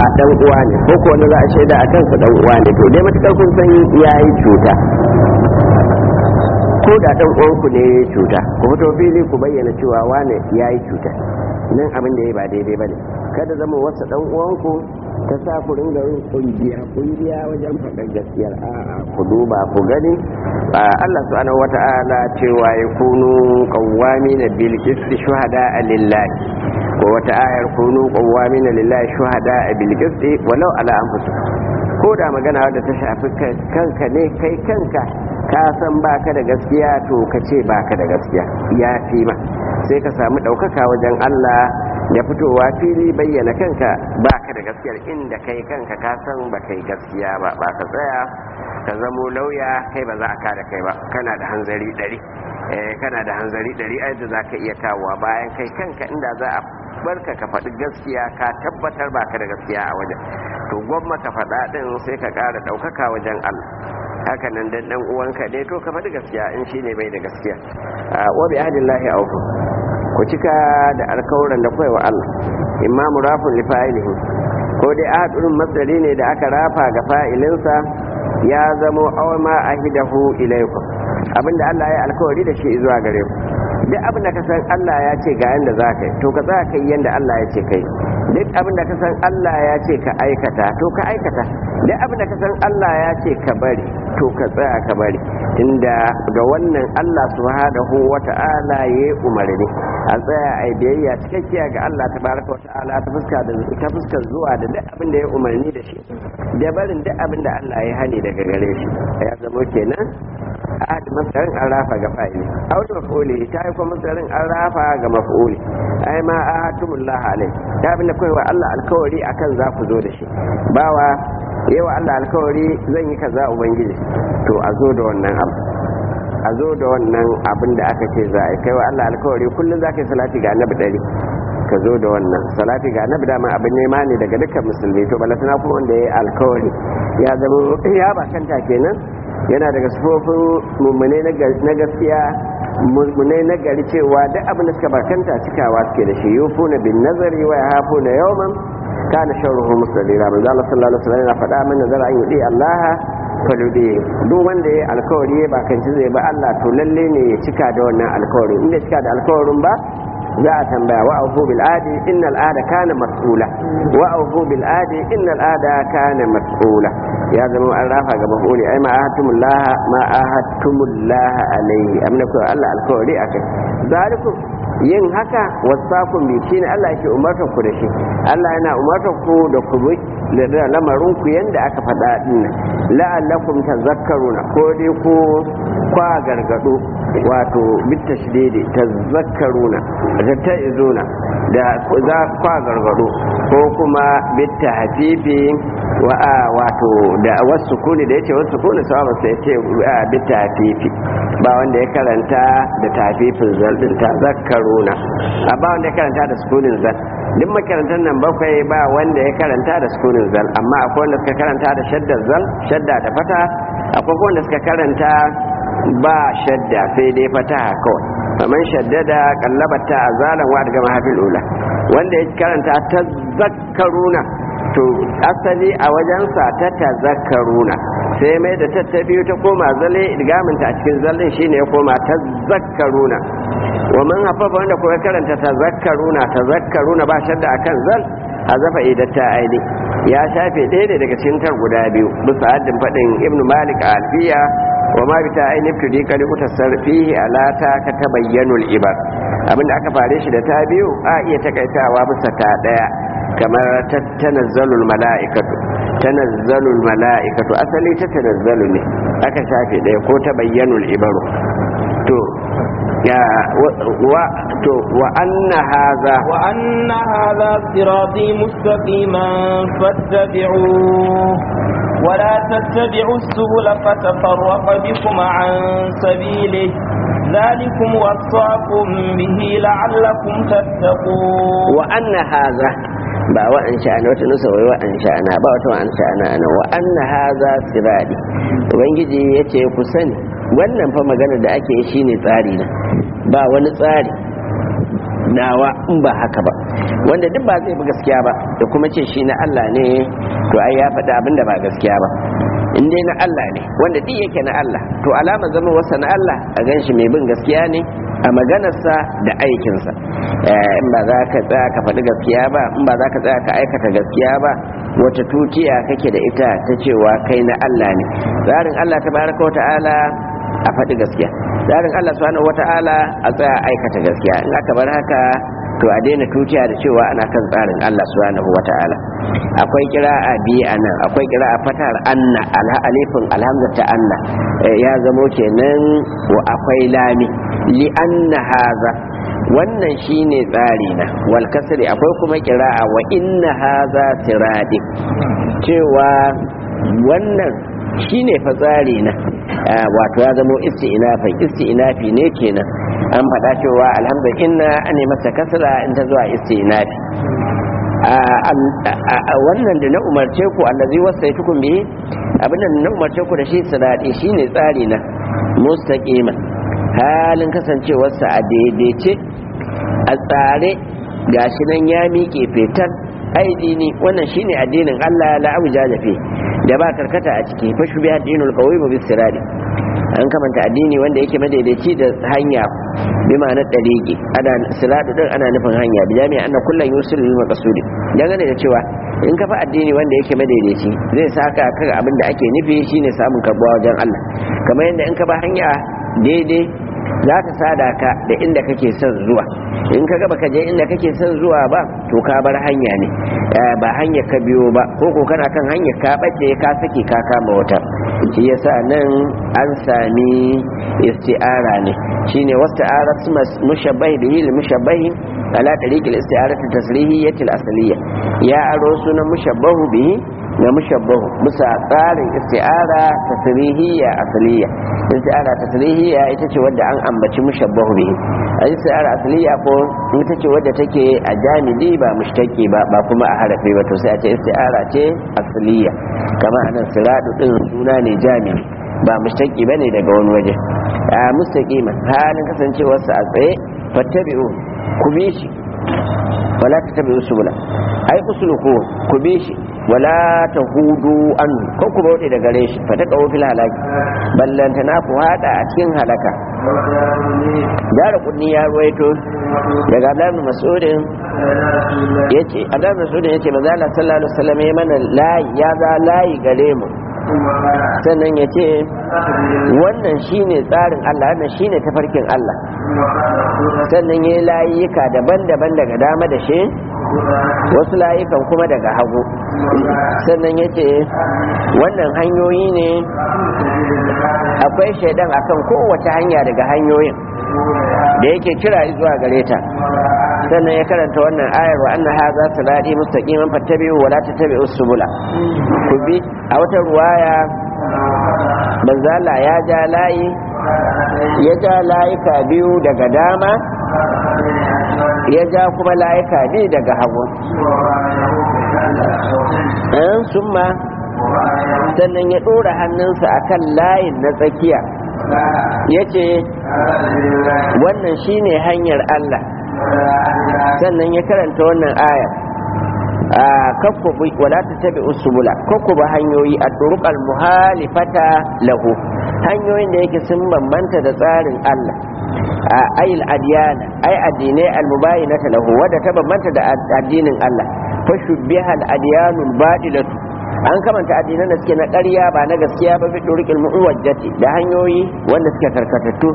dan uwa ne ko ko wanda za a shaida a kansa dan uwa ne to dai matukar kun san yayi cuta ko da dan uwanku ne ya cuta ku fito fili ku bayyana cewa wane yayi cuta nan abin da ya ba daidai bane kada zama wasu dan uwanku ta sa ku ringa yin kungiya kungiya wajen faɗar gaskiyar a'a ku duba ku gani Allah subhanahu wata'ala cewa ya kunu qawwamina bil qisti shuhada lillahi ko wata ayar kunu qawwamina lillahi shuhada bil qisti walau ala anfusikum ko da magana wadda ta shafi kanka ne kai kanka ka san baka da gaskiya to ka ce baka da gaskiya ya fi ma sai ka samu ɗaukaka wajen Allah da fitowa fili bayyana kanka baka da gaskiyar inda kai kanka ka san ba kai gaskiya ba ba ka tsaya ka zamo lauya kai ba za a kada kai ba kana da hanzari ɗari kana da hanzari ɗari a yadda za ka iya kawowa bayan kai kanka inda za a barka ka faɗi gaskiya ka tabbatar baka da gaskiya a wajen to gwamma ka faɗa ɗin sai ka ƙara ɗaukaka wajen Allah haka nan dan dan uwanka ne to ka faɗi gaskiya in shine bai da gaskiya wa bi ahdillahi awfu ku cika da alkawuran da kai wa Allah imma murafun li fa'ilihi ko dai ahadun masdari ne da aka rafa ga fa'ilinsa ya zamo aw ma ahidahu ilaykum abinda Allah ya alkawari da shi zuwa gare ku duk abin da ka san Allah ya ce ga yanda za ka yi to ka tsaya ka yi yanda Allah ya ce ka yi duk abin da ka san Allah ya ce ka aikata to ka aikata duk abin da ka san Allah ya ce ka bari to ka tsaya ka bari tunda ga wannan Allah subhanahu wata'ala ya umarni a tsaya a biyayya cikakkiya ga Allah tabaraka wata'ala ta fuska da ta fuskar zuwa da duk abin da ya umarni da shi da barin duk abin da Allah ya hani daga gare shi ya zama kenan ahad masarin an rafa ga fa'ili aw da maf'uli ta yi kuma masarin an rafa ga maf'uli ai ma ahatumullah alai ta abin da kaiwa Allah alkawari akan za ku zo da shi bawa yawa Allah alkawari zan yi kaza ubangiji to a zo da wannan abu a zo da wannan abin da aka ce za a kai wa Allah alkawari kullum za ka yi salati ga annabi ɗari ka zo da wannan salati ga annabi dama abin nema ne daga dukkan musulmi to balatana kuma wanda ya yi alkawari ya zama ya ba kanta kenan yana daga sufofin mummune na gaskiya mummune na gari cewa duk abin da suka bakanta cikawa suke da shi yufu na bin nazari wa ya hafu na yawman kana sharruhu musalira manzo Allah sallallahu alaihi wasallam yana faɗa min nazara an yudi Allah falude duk wanda ya alkawari ya bakanci zai ba Allah to lalle ne ya cika da wannan alkawari inda cika da alkawarin ba za a tambaya wa aufu bil adi innal ada kana mas'ula wa aufu bil adi innal ada kana mas'ula ya zama an rafa ga mafuli ai ma ahatumullah ma ahatumullah alaihi amna ko Allah alkawari akai zalikum yin haka wasakun bi shine Allah yake umartar ku da shi Allah yana umartar ku da ku bi da lamarin ku yanda aka faɗa din la'allakum tazakkaruna ko dai ku kwa gargado wato bitashdidi tazakkaruna da ta'izuna da za kwa gargado ko kuma bitta hafifi wa wato da wasu kuni da yace wasu kuni sawaba sai yace bitta hafifi ba wanda ya karanta da tafifin zal din tazakkaruna a ba wanda ya karanta da sukunin zal duk makarantar nan bakwai ba wanda ya karanta da sukunin zal amma akwai wanda suka karanta da shaddar zal shadda da fata akwai wanda suka karanta ba shadda sai dai fataha kawai faman shaddada kallabata azalan wa daga mahafil ula wanda ya karanta ta zakkaruna to asali a wajensa ta tazakkaruna sai mai da ta biyu ta koma zale idgaminta a cikin zallin shine ya koma ta zakkaruna wa man hafafa wanda kuma karanta ta zakkaruna ta zakkaruna ba shadda akan zal hazafa idatta aini ya shafe ɗaya daga cikin tar guda biyu bisa haddin faɗin ibnu malik a alfiya wa ma bita aini tudi kali utasar fihi alata ka tabayyanul ibar abinda aka fare shi da ta biyu a iya takaitawa bisa ta daya kamar tanazzalul mala'ikatu tanazzalul mala'ikatu asali ta tanazzalu ne aka shafe daya ko tabayyanul ibaru to ya wa to wa anna hadha wa anna hadha sirati mustaqiman fattabi'uhu ولا تتبعوا السبل فتفرق بكم عن سبيله ذلكم وصاكم به لعلكم تتقون وأن هذا ba wa an sha'ana wata nusa wai wa an sha'ana ba wata wa an sha'ana ana wa anna hadha sirati ubangiji yace ku sani wannan fa magana da ake yi shine tsari na ba wani tsari nawa in ba haka ba wanda duk ba zai bi gaskiya ba da kuma ce shi na Allah ne to ai ya faɗi abin da ba gaskiya ba in dai na Allah ne wanda duk yake na Allah to alama zama wasa na Allah a gan shi mai bin gaskiya ne a maganarsa da aikinsa in ba za ka tsaya ka faɗi gaskiya ba in ba za ka tsaya ka aikata gaskiya ba wata tutiya kake da ita ta cewa kai na Allah ne tsarin Allah ta baraka wata'ala a faɗi gaskiya tsarin Allah subhanahu wata'ala a tsaya aikata gaskiya in aka bar haka to a daina tutiya da cewa ana kan tsarin Allah subhanahu wata'ala akwai kira'a biyu a nan akwai kira'a fatar anna alha alifin alhamza ta anna ya zamo kenan wa akwai lami li anna haza wannan shine tsari na wal kasri akwai kuma kira'a wa inna haza siradi cewa wannan shine fa tsari na wato ya zamo isti'nafin isti'nafi ne kenan an faɗa cewa alhamdulillah an yi masa kasra in ta zuwa isti'nafi wannan da na umarce ku allazi wasaitukum bihi abinda na umarce ku da shi sirati shine tsari na mustaqima halin kasancewarsa a daidaice a tsare gashi nan ya miƙe fetar aidini wannan shine addinin Allah la abuja jafe da ba karkata a ciki fa shubi addinul qawim bis sirati an kamanta addini wanda yake madaidaici da hanya bi ma'anar daliki ana siratu din ana nufin hanya bi jami'a anna kullun yusul lil maqsudi dangane da cewa in ka fa addini wanda yake madaidaici zai saka ka abin da ake nufi shine samun karbuwa wajen Allah kamar yadda in ka ba hanya daidai za ta sada ka da inda kake son zuwa in ka gaba ka je inda kake son zuwa ba to ka bar hanya ne ba hanya ka biyo ba ko ko kana kan hanya ka bace ka sake ka kama wata shi yasa nan an sami isti'ara ne shine wasta'ara mushabbahi bihi lil mushabbahi ala tariq al isti'arati tasrihiyyati al asliya ya aro sunan mushabbahu bihi na mushabbahu bisa tsarin isti'ara tasrihiyya asliya isti'ara tasrihiyya ita ce wadda an ambaci mushabbahu bihi a isti'ara asliya ko ita ce wadda take a jami'i ba mushtaki ba ba kuma a harafi ba to sai a ce isti'ara ce asliya kama anan siradu din suna ne jami'i ba mushtaki bane daga wani waje a mustaqima halin kasancewarsa a tsaye fattabi'u ku bi shi wala tattabi'u subula ai usluku ku bi shi wala tahudu an ko ku bauɗe da gare shi fa ta kawo fil halaki ballanta na ku hada a cikin halaka dara kunni ya ruwaito daga Abdullahi Mas'udin yace Abdullahi Mas'udin yace manzo Allah sallallahu alaihi wasallam ya mana layi ya za layi gare mu sannan ya ce wannan shine tsarin Allah wannan shine tafarkin Allah sannan ya yi layuka daban-daban daga dama da shi wasu layukan kuma daga hagu sannan ya ce wannan hanyoyi ne akwai shaidan akan kowace hanya daga hanyoyin da yake kira zuwa gare ta sannan ya karanta wannan ayar wa anna hadha sirati mustaqiman fattabi'u wa la tattabi'us subula ku bi a wata ruwaya banzala ya ja layi ya ja layuka biyu daga dama ya ja kuma layuka biyu daga hagu an summa sannan ya ɗora hannunsa akan layin na tsakiya ya ce wannan shine hanyar Allah sannan ya karanta wannan aya a kakkubi wala ta tabi usubula kakkuba hanyoyi a turuqal muhalifata lahu hanyoyin da yake sun bambanta da tsarin Allah a ayil adiyana ay addinai almubayinata lahu wadda ta bambanta da addinin Allah fa shubbiha al-adyanul badilatu an kamanta addinan da suke na ƙarya ba na gaskiya ba fi turuqil muwajjati da hanyoyi wanda suke karkatattu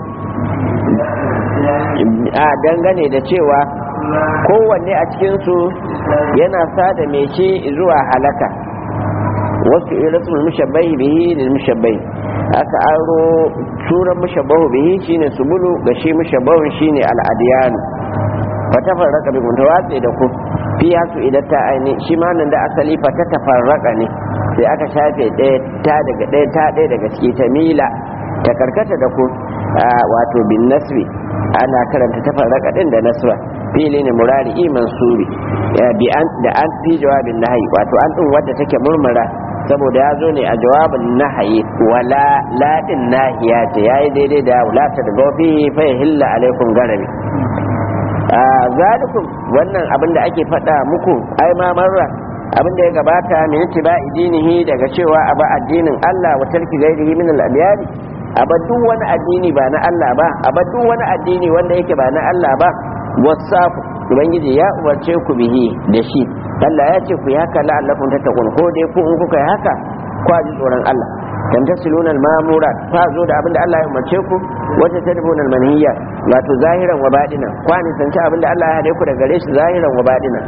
a dangane da cewa kowanne a cikinsu yana sada mai ce zuwa halaka wasu irasul mushabbahi bihi lil mushabbahi aka aro suran mushabbahu bihi shine subulu ga shi mushabbahun shine al adiyan fa tafarraqa bi mutawatsi da ku fi hasu idan ta aini shi ma nan da asali fa ta tafarraqa ne sai aka shafe ɗaya ta daga ɗaya ta ɗaya daga ciki ta mila ta karkata da ku wato bin nasbi ana karanta tafarraka din da nasra fili ne murari mansuri bi an da an fi jawabin nahayi wato an din wadda take murmura saboda ya zo ne a jawabin nahayi wala ladin nahiya ce yayi daidai da wala ta da gofi fa hilla alaikum garami zalikum wannan abin da ake faɗa muku ai ma marra abin da ya gabata min tiba idinihi daga cewa aba addinin Allah wa tarki gairihi min al-abyad aba duk wani addini ba na Allah ba aba duk wani addini wanda yake ba na Allah ba wasafu ubangiji ya umarce ku bihi da shi Allah ya ce ku yi haka la'allakum tattaqun ko dai ku in kuka yi haka ku ji tsoron Allah tamtasiluna al-mamurat fa zo da abinda Allah ya umarce ku wata tadbuna al-manhiya wato zahiran wa batinan kwani sanci abinda Allah ya hade ku daga gare shi zahiran wa batinan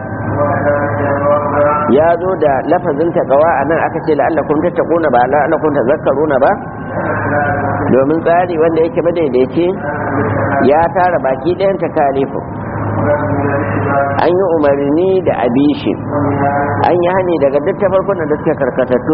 ya zo da lafazin taqwa anan aka ce la'allakum tattaquna ba la'allakum tazakkaruna ba domin tsari wanda yake madaidaici ya tara baki ɗayan takalifu an yi umarni da abishi an yi hani daga duk tafarkunan da suke karkatattu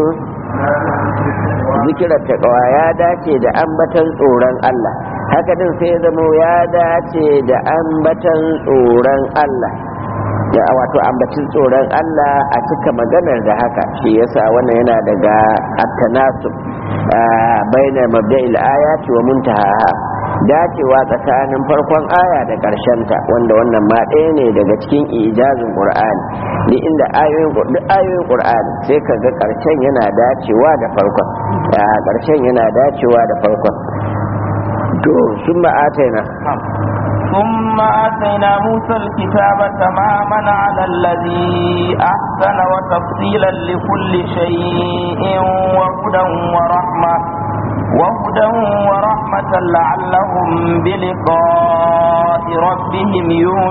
zikirar taƙawa ya dace da ambatan tsoron Allah haka din sai ya zama ya dace da ambatan tsoron Allah da wato ambacin tsoron Allah a cika maganar da haka shi yasa wannan yana daga at-tanasub baina mabda'il ayati wa muntahaha dacewa tsakanin farkon aya da ta wanda wannan ma ɗaya ne daga cikin ijazin qur'ani duk inda ayoyin duk ayoyin qur'ani sai ka ga ƙarshen yana dacewa da farkon ƙarshen yana dacewa da farkon to sun ma'ataina ثم آتينا موسى الكتاب تماما على الذي أحسن وتفصيلا لكل شيء وهدى ورحمة وهدى ورحمة لعلهم بلقاء ربهم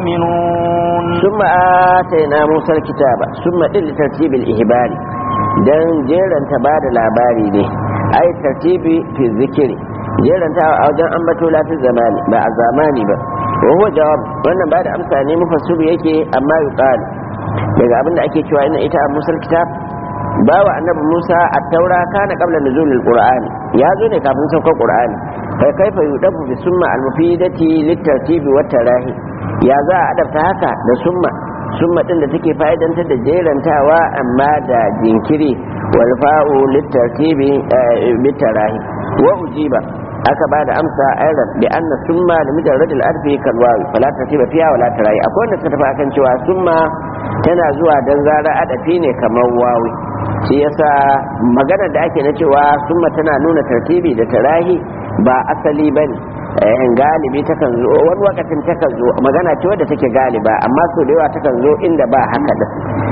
يؤمنون ثم آتينا موسى الكتاب ثم لترتيب الإهبار dan jeranta ba da labari ne ai tartibi fi zikiri jeranta a wajen ambato lafi zamani ba a zamani ba wa huwa jawab wannan ba da amsa ne mufassiru yake amma yuqal daga abinda ake cewa ina ita a musal kitab bawa annabi Musa a taura kana qabla nuzulil qur'ani ya zo ne kafin saukar qur'ani kai kaifa yudafu bi summa al mufidati litartibi wa tarahi ya za a adabta haka da summa summa din da take fa'idantar da jerantawa amma da jinkiri wal fa'u litartibi bi tarahi wa ujiba aka ba da amsa ayran bi anna summa da mujarrad al arfi kal wawi fala tartiba fiha wala tarahi akwai wanda suka tafi akan cewa summa tana zuwa dan zara adafi ne kamar wawi shi yasa maganar da ake na cewa summa tana nuna tartibi da tarahi ba asali bane eh galibi takan zo wani wakatin takan zo magana ce wadda take galiba amma so da yawa takan zo inda ba haka da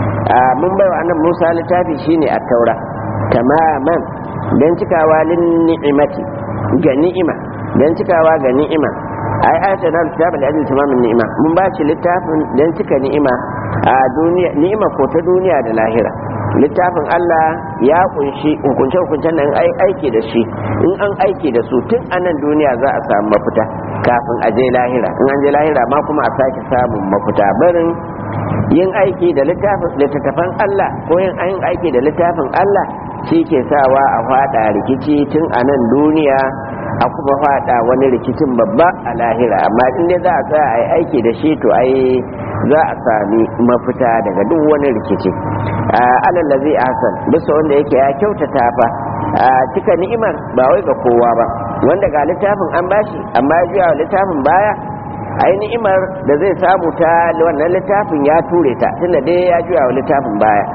mun bai wa annabi Musa littafi shine at-taura tamaman dan cikawa lin ni'imati ga ni'ima dan cikawa ga ni'ima ai ayata na kitab al-ajl tamamin ni'ima mun ba shi littafin dan cika ni'ima a duniya ni'ima ko ta duniya da lahira littafin Allah ya kunshi hukunce hukuncen nan ai aiki da shi in an aiki da su tun a nan duniya za a samu mafita kafin a je lahira in an je lahira ma kuma a sake samun mafita barin yin aiki da littattafan Allah ko yin aiki da littafin Allah shi ke sawa a fada rikici tun a nan duniya a kuma fada wani rikicin babba a lahira amma in dai za a tsaya a yi aiki da shi to ai za a sami mafita daga duk wani rikici alal lazi hasan bisa wanda yake ya kyautata fa cika ni'imar ba wai ga kowa ba wanda ga littafin an bashi amma ya juya littafin baya ai ni'imar da zai samu ta wannan littafin ya ture ta tunda dai ya juya wa littafin baya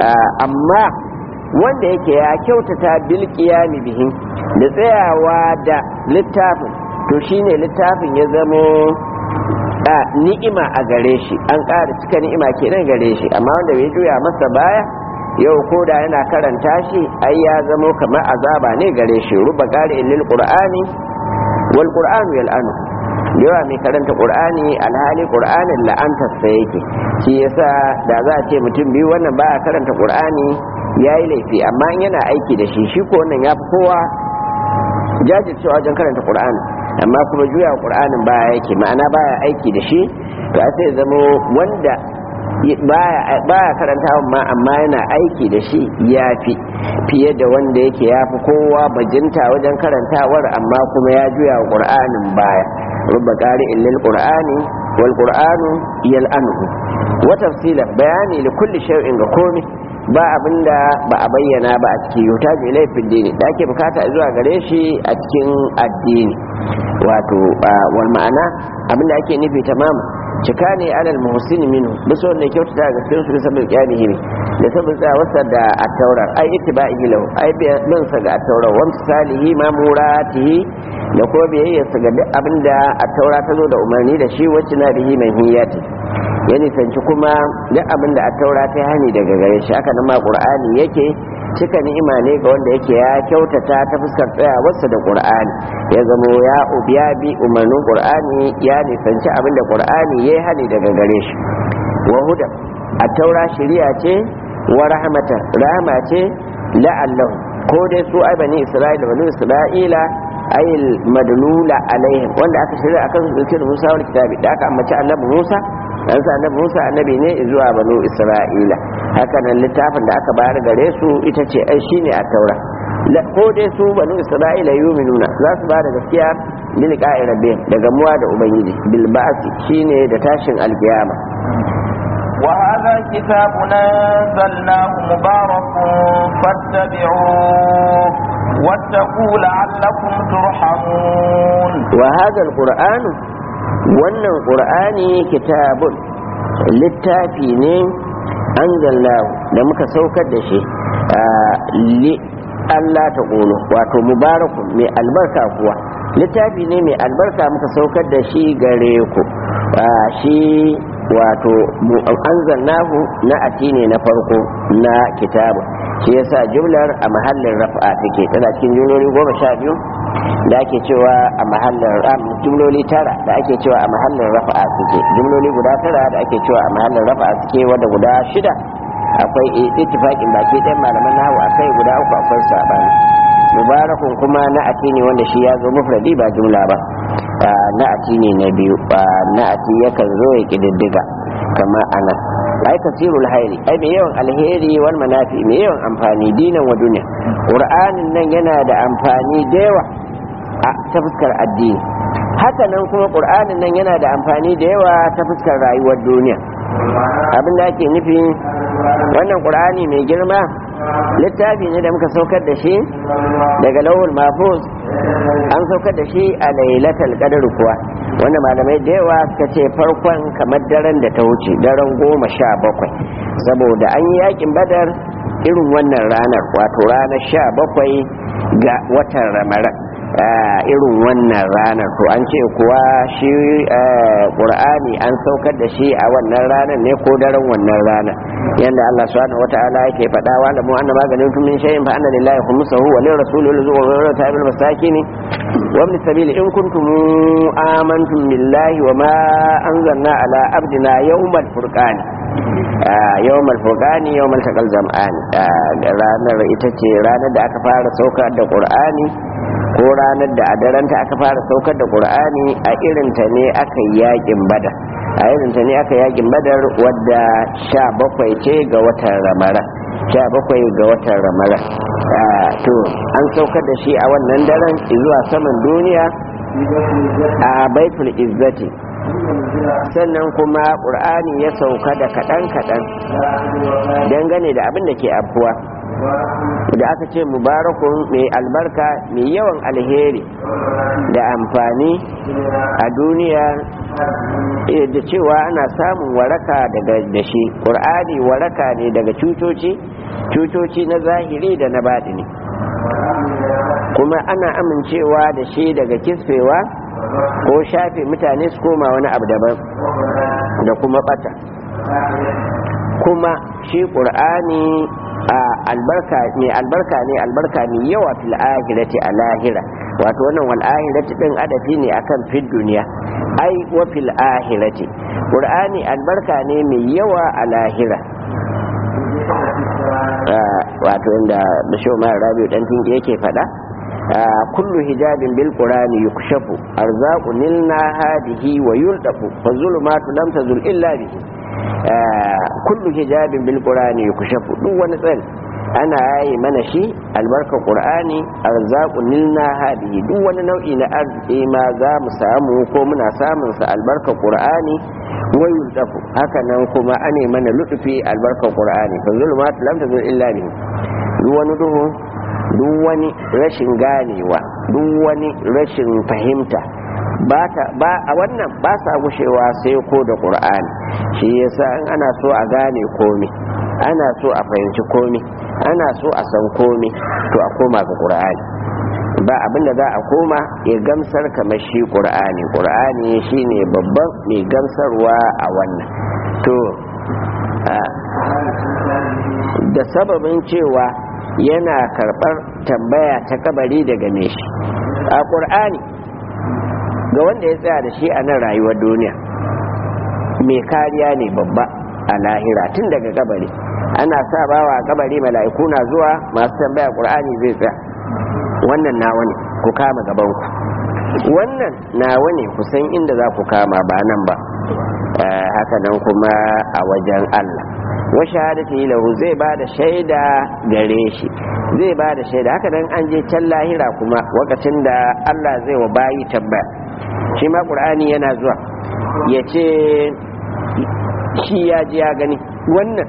amma wanda yake ya kyautata bil qiyami bihin da tsayawa da littafin to shine littafin ya zamo a ni'ima a gare shi an ƙara cika ni'ima kenan gare shi amma wanda bai juya masa baya yau ko da yana karanta shi ai ya zamo kamar azaba ne gare shi ruba qari lil qur'ani wal qur'anu yal'anu yawa mai karanta qur'ani alhali qur'anin la'antar sa yake shi yasa da za a ce mutum biyu wannan baya karanta qur'ani yayi laifi amma in yana aiki da shi shi ko wannan ya fi kowa jajircewa wajen karanta qur'ani amma kuma juya qur'anin baya yake ma'ana baya aiki da shi to sai zama wanda baya karanta ma amma yana aiki da shi ya fi fiye da wanda yake ya fi kowa bajinta wajen karantawar amma kuma ya juya wa qur'anin baya rubba qari illal qur'ani wal qur'anu yal'anuhu wa tafsilan bayani li kulli shay'in ga komai ba abinda ba a bayyana ba a cikin yuta ji laifin dini da ake bukata zuwa gare shi a cikin addini wato wal ma'ana abinda ake nufi tamam cika ne alal muhsini minhu bisa wanda ya kyautata ga cikin su sabbin qiyamihi ne da sabbin tsawarsa da at-taurat ai ittiba'ihi lahu ai bin sa ga at-taurat wa misalihi ma muratihi da ko biyayyarsa ga duk abinda at-taura ta zo da umarni da shi wacce na bihi manhiyati ya nisanci kuma duk abinda at-taura ta hani daga gare shi haka nan ma qur'ani yake cika ni'ima ne ga wanda yake ya kyautata ta fuskar tsayawarsa da qur'ani ya zamo ya ubiya bi umarnin qur'ani ya nisanci abin da qur'ani ya hani daga gare shi wa huda a taura shari'a ce wa rahmata rahama ce la'allahu ko dai su ai bani isra'ila bani isra'ila ayil madlula alaihim wanda aka shirya akan su da Musa wal kitabi da aka ambaci annabi Musa dan sa annabi Musa annabi ne zuwa banu Isra'ila haka nan littafin da aka bayar gare su ita ce ai shine a taura ko dai su banu Isra'ila yuminuna za su ba da gaskiya bil qa'i rabbihim daga muwa da ubangiji bil ba'si shine da tashin alkiyama وهذا كتاب أنزلناه مبارك فاتبعوه واتقوا لعلكم ترحمون وهذا القرآن wannan ƙur'ani kitabun littafi ne an da muka saukar da shi li Allah ta ƙolo wato mubarakun mai albarka kuwa littafi ne mai albarka muka saukar da shi gare ku shi wato anzalnahu na ati ne na farko na kitabu shi yasa jumlar a mahallin rafa take tana cikin jumloli goma sha biyu da ake cewa a mahallin jumloli tara da ake cewa a mahallin rafa'a suke jumloli guda tara da ake cewa a mahallin rafa'a suke wanda guda shida akwai ittifaqin baki ɗayan malaman nahu akai guda uku akwai sabani mubarakun kuma na atini wanda shi ya zo mufradi ba jumla ba na atini na biyu na ati yakan zo ya kididdiga kama anan ai kasirul hairi ai mai yawan alheri wal manafi mai yawan amfani dinan wa duniya qur'anin nan yana da amfani da yawa a ta fuskar addini haka nan kuma qur'anin nan yana da amfani da yawa ta fuskar rayuwar duniya abin da ake nufi wannan qur'ani mai girma littafi ne da muka saukar da shi daga lawul mafuz an saukar da shi a lailatul qadr kuwa wanda malamai da yawa suka ce farkon kamar daren da ta wuce daren goma sha bakwai saboda an yi yakin badar irin wannan ranar wato ranar sha bakwai ga watan ramadan irin wannan ranar to an ce kuwa shi qur'ani an saukar da shi a wannan ranar ne ko daren wannan ranar yanda Allah subhanahu wataala yake faɗa wa lamu anna maganin tun min shay'in fa anna lillahi khumsuhu wa lir rasuli wa lir tabil masakin wa ibn sabil in kuntum amantum billahi wa ma anzalna ala abdina yawmal furqan yawmal furqani yawmal taqal jam'an ranar ita ce ranar da aka fara saukar da qur'ani ko ranar da a daranta aka fara saukar da qur'ani a irinta ne aka yi yakin badar a irinta ne aka yakin badar wadda sha bakwai ce ga watan ramara sha bakwai ga watan ramara to an saukar da shi a wannan daren zuwa saman duniya a baitul izzati sannan kuma ƙur'ani ya sauka da kaɗan-kaɗan dangane da abin da ke afuwa da aka ce mubarakun mai albarka mai yawan alheri da amfani a duniya da cewa ana samun waraka daga da shi ƙur'ani waraka ne daga cutoci cutoci na zahiri da na baɗini kuma ana amincewa da shi daga kisfewa ko shafe mutane su koma wani abu daban da kuma bata kuma shi ƙur'ani a albarka ne albarka ne albarka ne yawa fil ahirati a lahira wato wannan wal ahirati din adafi ne akan fil duniya ai wa fil ahirati qur'ani albarka ne mai yawa a lahira wato inda bisho ma rabiu dan tinki yake fada kullu hijabin bil qur'ani yukshafu arzaqu nilna hadihi wa yuldafu fa zulumatu lam tazul illa bihi kullu hijabin bil qur'ani yukshafu duk wani tsari ana yayi mana shi albarkar qur'ani arzaqun nilna hadihi duk wani nau'i na arziki ma za mu samu ko muna samun sa albarkar qur'ani wayul dafu haka nan kuma ane mana lutufi albarkar qur'ani fa zulumat lam tazul illa bihi duk wani duhu duk wani rashin ganewa duk wani rashin fahimta ba a wannan ba sa gushewa sai ko da qur'ani shi yasa in ana so a gane komi ana so a fahimci komi ana so a san komi to a koma ga qur'ani ba abin da za a koma ya gamsar kamar shi qur'ani qur'ani shine babban mai gamsarwa a wannan to da sababin cewa yana karɓar tambaya ta kabari daga me shi a ƙur'ani ga wanda ya tsaya da shi a nan rayuwar duniya mai kariya ne babba a lahira tun daga kabari ana sa bawa a kabari mala'iku na zuwa masu tambaya ƙur'ani zai tsaya wannan nawa ne ku kama gabanku wannan nawa ne ku san inda za ku kama ba nan ba haka nan kuma a wajen Allah wa shahadati lahu zai ba da shaida gare shi zai ba da shaida haka nan an je can lahira kuma lokacin da Allah zai wa bayi tambaya shi ma qur'ani yana zuwa ya ce shi ya ji ya gani wannan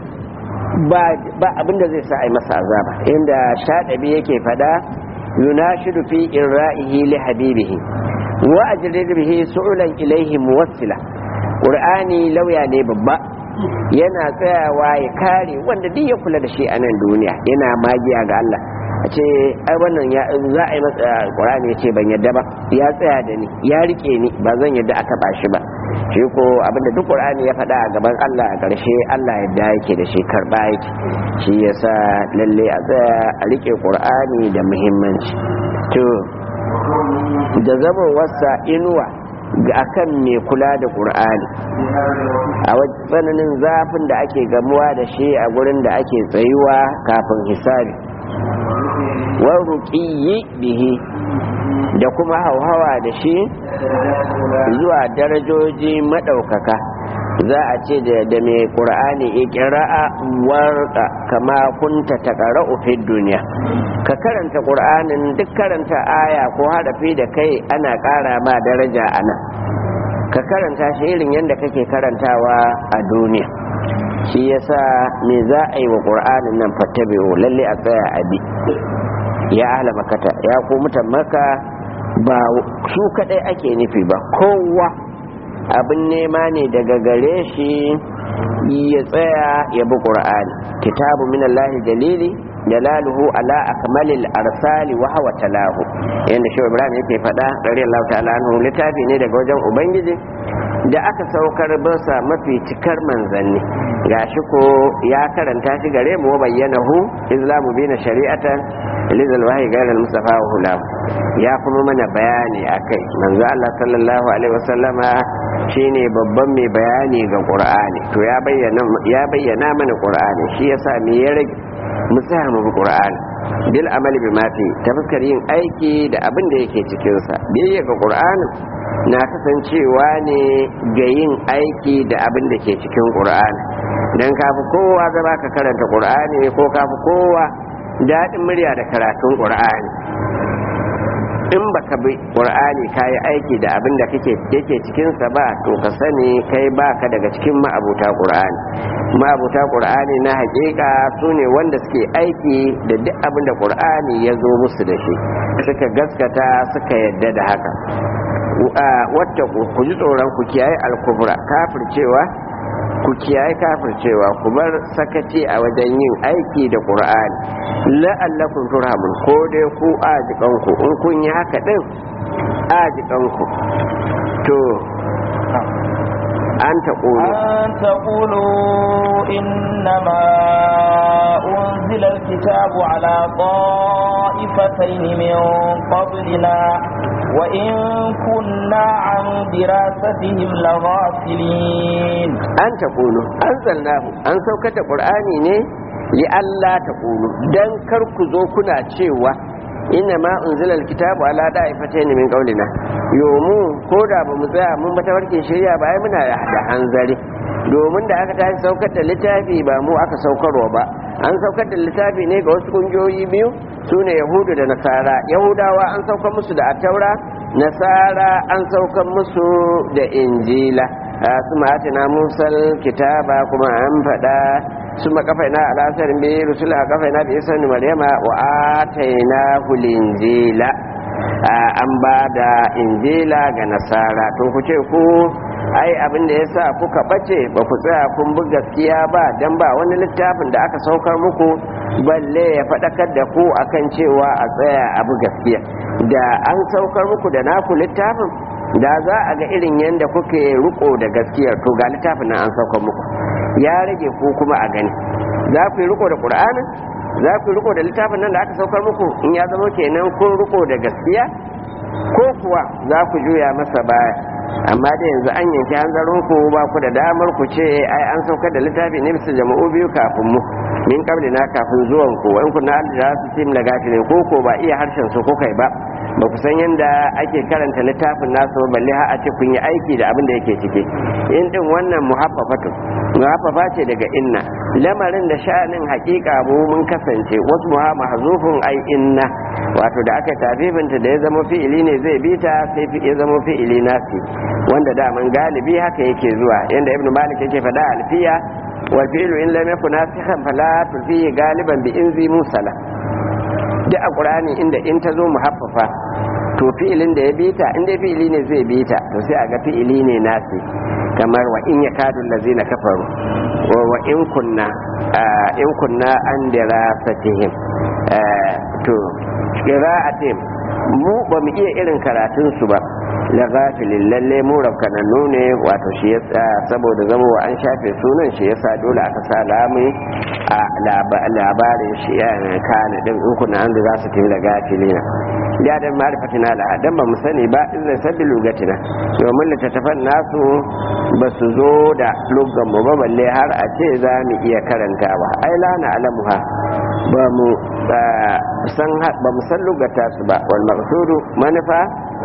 ba abin da zai sa a yi masa azaba inda shaɗabi yake fada yunashidu fi irra'ihi li habibihi wa ajrid bihi su'ulan ilayhi muwassila qur'ani lauya ne babba yana tsayawa ya kare wanda duk ya kula da shi a nan duniya yana magiya ga Allah a ce ai wannan ya za a yi masa Qur'ani ya ce ban yadda ba ya tsaya da ni ya rike ni ba zan yadda a taba shi ba shi ko abinda duk Qur'ani ya faɗa a gaban Allah a ƙarshe Allah yadda yake da shi karɓa yake shi yasa lalle a tsaya a rike Qur'ani da muhimmanci to da zama wasa inuwa ga akan mai kula da ƙur'ani a tsananin zafin da ake gamuwa da shi a gurin da ake tsayuwa kafin hisabi wa ruƙiyi bihi da kuma hauhawa da shi zuwa darajoji maɗaukaka za a ce da mai ƙur'ani ikira'a warka kama kunta ta ƙara'u fi duniya ka karanta ƙur'anin duk karanta aya ko harafi da kai ana ƙara ma daraja a nan ka karanta shi irin yadda kake karantawa a duniya shi yasa me za a yi wa ƙur'anin nan fattabi'u lalle a tsaya a bi ya ahla makata ya ko mutan maka ba su kadai ake nufi ba kowa abin nema ne daga gare shi ya tsaya ya bi ƙur'ani kitabu minallahi dalili dalaluhu ala akmalil arsali wa hawa talahu yanda shi ibrahim yake faɗa radiyallahu ta'ala anhu littafi ne daga wajen ubangiji da aka saukar basa mafi cikar manzanni gashi ko ya karanta shi gare mu bayyana hu islamu bina shari'atan lizal wahyi gairar mustafa wa hulam ya kuma mana bayani akai manzo Allah sallallahu alaihi wasallama shine babban mai bayani ga qur'ani to ya bayyana ya bayyana mana qur'ani shi yasa me ya rage mu tsaya mu bi qur'ani bil amali bi ma fi ta fuskar yin aiki da abin da yake cikin sa biyayya ga qur'ani na kasancewa ne ga yin aiki da abin da ke cikin qur'ani dan kafi kowa zama ka karanta qur'ani ko kafi kowa daɗin murya da karatun qur'ani in baka bi qur'ani kayi aiki da abin da kake yake cikin sa ba to ka sani kai baka daga cikin ma'abuta qur'ani ma'abuta qur'ani na hakika sune wanda suke aiki da duk abin da qur'ani ya zo musu da shi suka gaskata suka yadda da haka wata ku ji tsoron ku kiyaye alkubra kafircewa ku kiyaye kafircewa ku bar sakaci a wajen yin aiki da qur'ani la'allakum turhamun ko dai ku ajikanku in kun yi haka din ajikanku to an taqulu an taqulu innama unzila alkitabu ala ta'ifatayn min qablina wa in kunna an dirasatihim laghafilin an taqulu anzalnahu an saukar da qur'ani ne li Allah taqulu dan kar ku zo kuna cewa inna ma unzila alkitabu ala da'ifatayn min qawlina yomu ko da ba mu tsaya mun bata warke shirya ba ai muna da hanzari domin da aka tashi saukar da littafi ba mu aka saukarwa ba an saukar da littafi ne ga wasu kungiyoyi biyu su ne yahudu da nasara yahudawa an saukar musu da attaura nasara an saukar musu da injila su ma'atina musal kitaba kuma an faɗa su makafaina alasarin bi rusula kafaina bi isa ni maryama wa ataina hulinjila an ba da injila ga nasara to ku ce ku ai abin da yasa kuka bace ba ku tsaya kun bi gaskiya ba dan ba wani littafin da aka saukar muku balle ya faɗakar da ku akan cewa a tsaya a bi gaskiya da an saukar muku da naku littafin da za a ga irin yadda kuke riko da gaskiyar to ga littafin nan an saukar muku ya rage ku kuma a gani za ku yi riko da ƙur'anin za ku yi riko da littafin nan da aka saukar muku in ya zama kenan kun riko da gaskiya ko kuwa za ku juya masa baya amma da yanzu an yanki hanzarin ku ba ku da damar ku ce ai an saukar da littafi ne bisa jama'u biyu kafin mu min kabli na kafin zuwan ku wani ku na da su tim da gafi ne ko ko ba iya harshen su ko kai ba ba ku san yadda ake karanta littafin nasu ba balle har a ce kun yi aiki da abin da yake ciki in din wannan muhaffafatu muhaffafa ce daga inna lamarin da sha'anin hakika mu mun kasance wasu muha mahzufun ai inna wato da aka tafifinta da ya zama fi'ili ne zai bita sai ya zama fi'ili nasi wanda daman galibi haka yake zuwa yanda ibnu malik yake faɗa alfiya wal fi'lu in lam yakun nasikhan fala tufi galiban bi inzi musala duk a qur'ani inda in ta zo muhaffafa to fi'ilin da ya bita in dai fi'ili ne zai bita to sai a ga fi'ili ne nasi kamar wa in yakadu allazina kafaru wa in kunna in kunna an dirasatihim to qira'atin mu ba mu iya irin karatun su ba la ghafilin lalle mu rafkanannu ne wato shi yasa saboda zama wa an shafe sunan shi yasa dole aka sa lamu a labarin shi kana din in kuna an da za su tafi da gafilina ya dan ma'rifatina la dan ba mu sani ba in zai sabbi lugatina domin littattafan nasu ba su zo da lugan mu ba balle har a ce za mu iya karantawa ai la na alamuha ba mu san ba mu san lugata su ba wal maqsudu manufa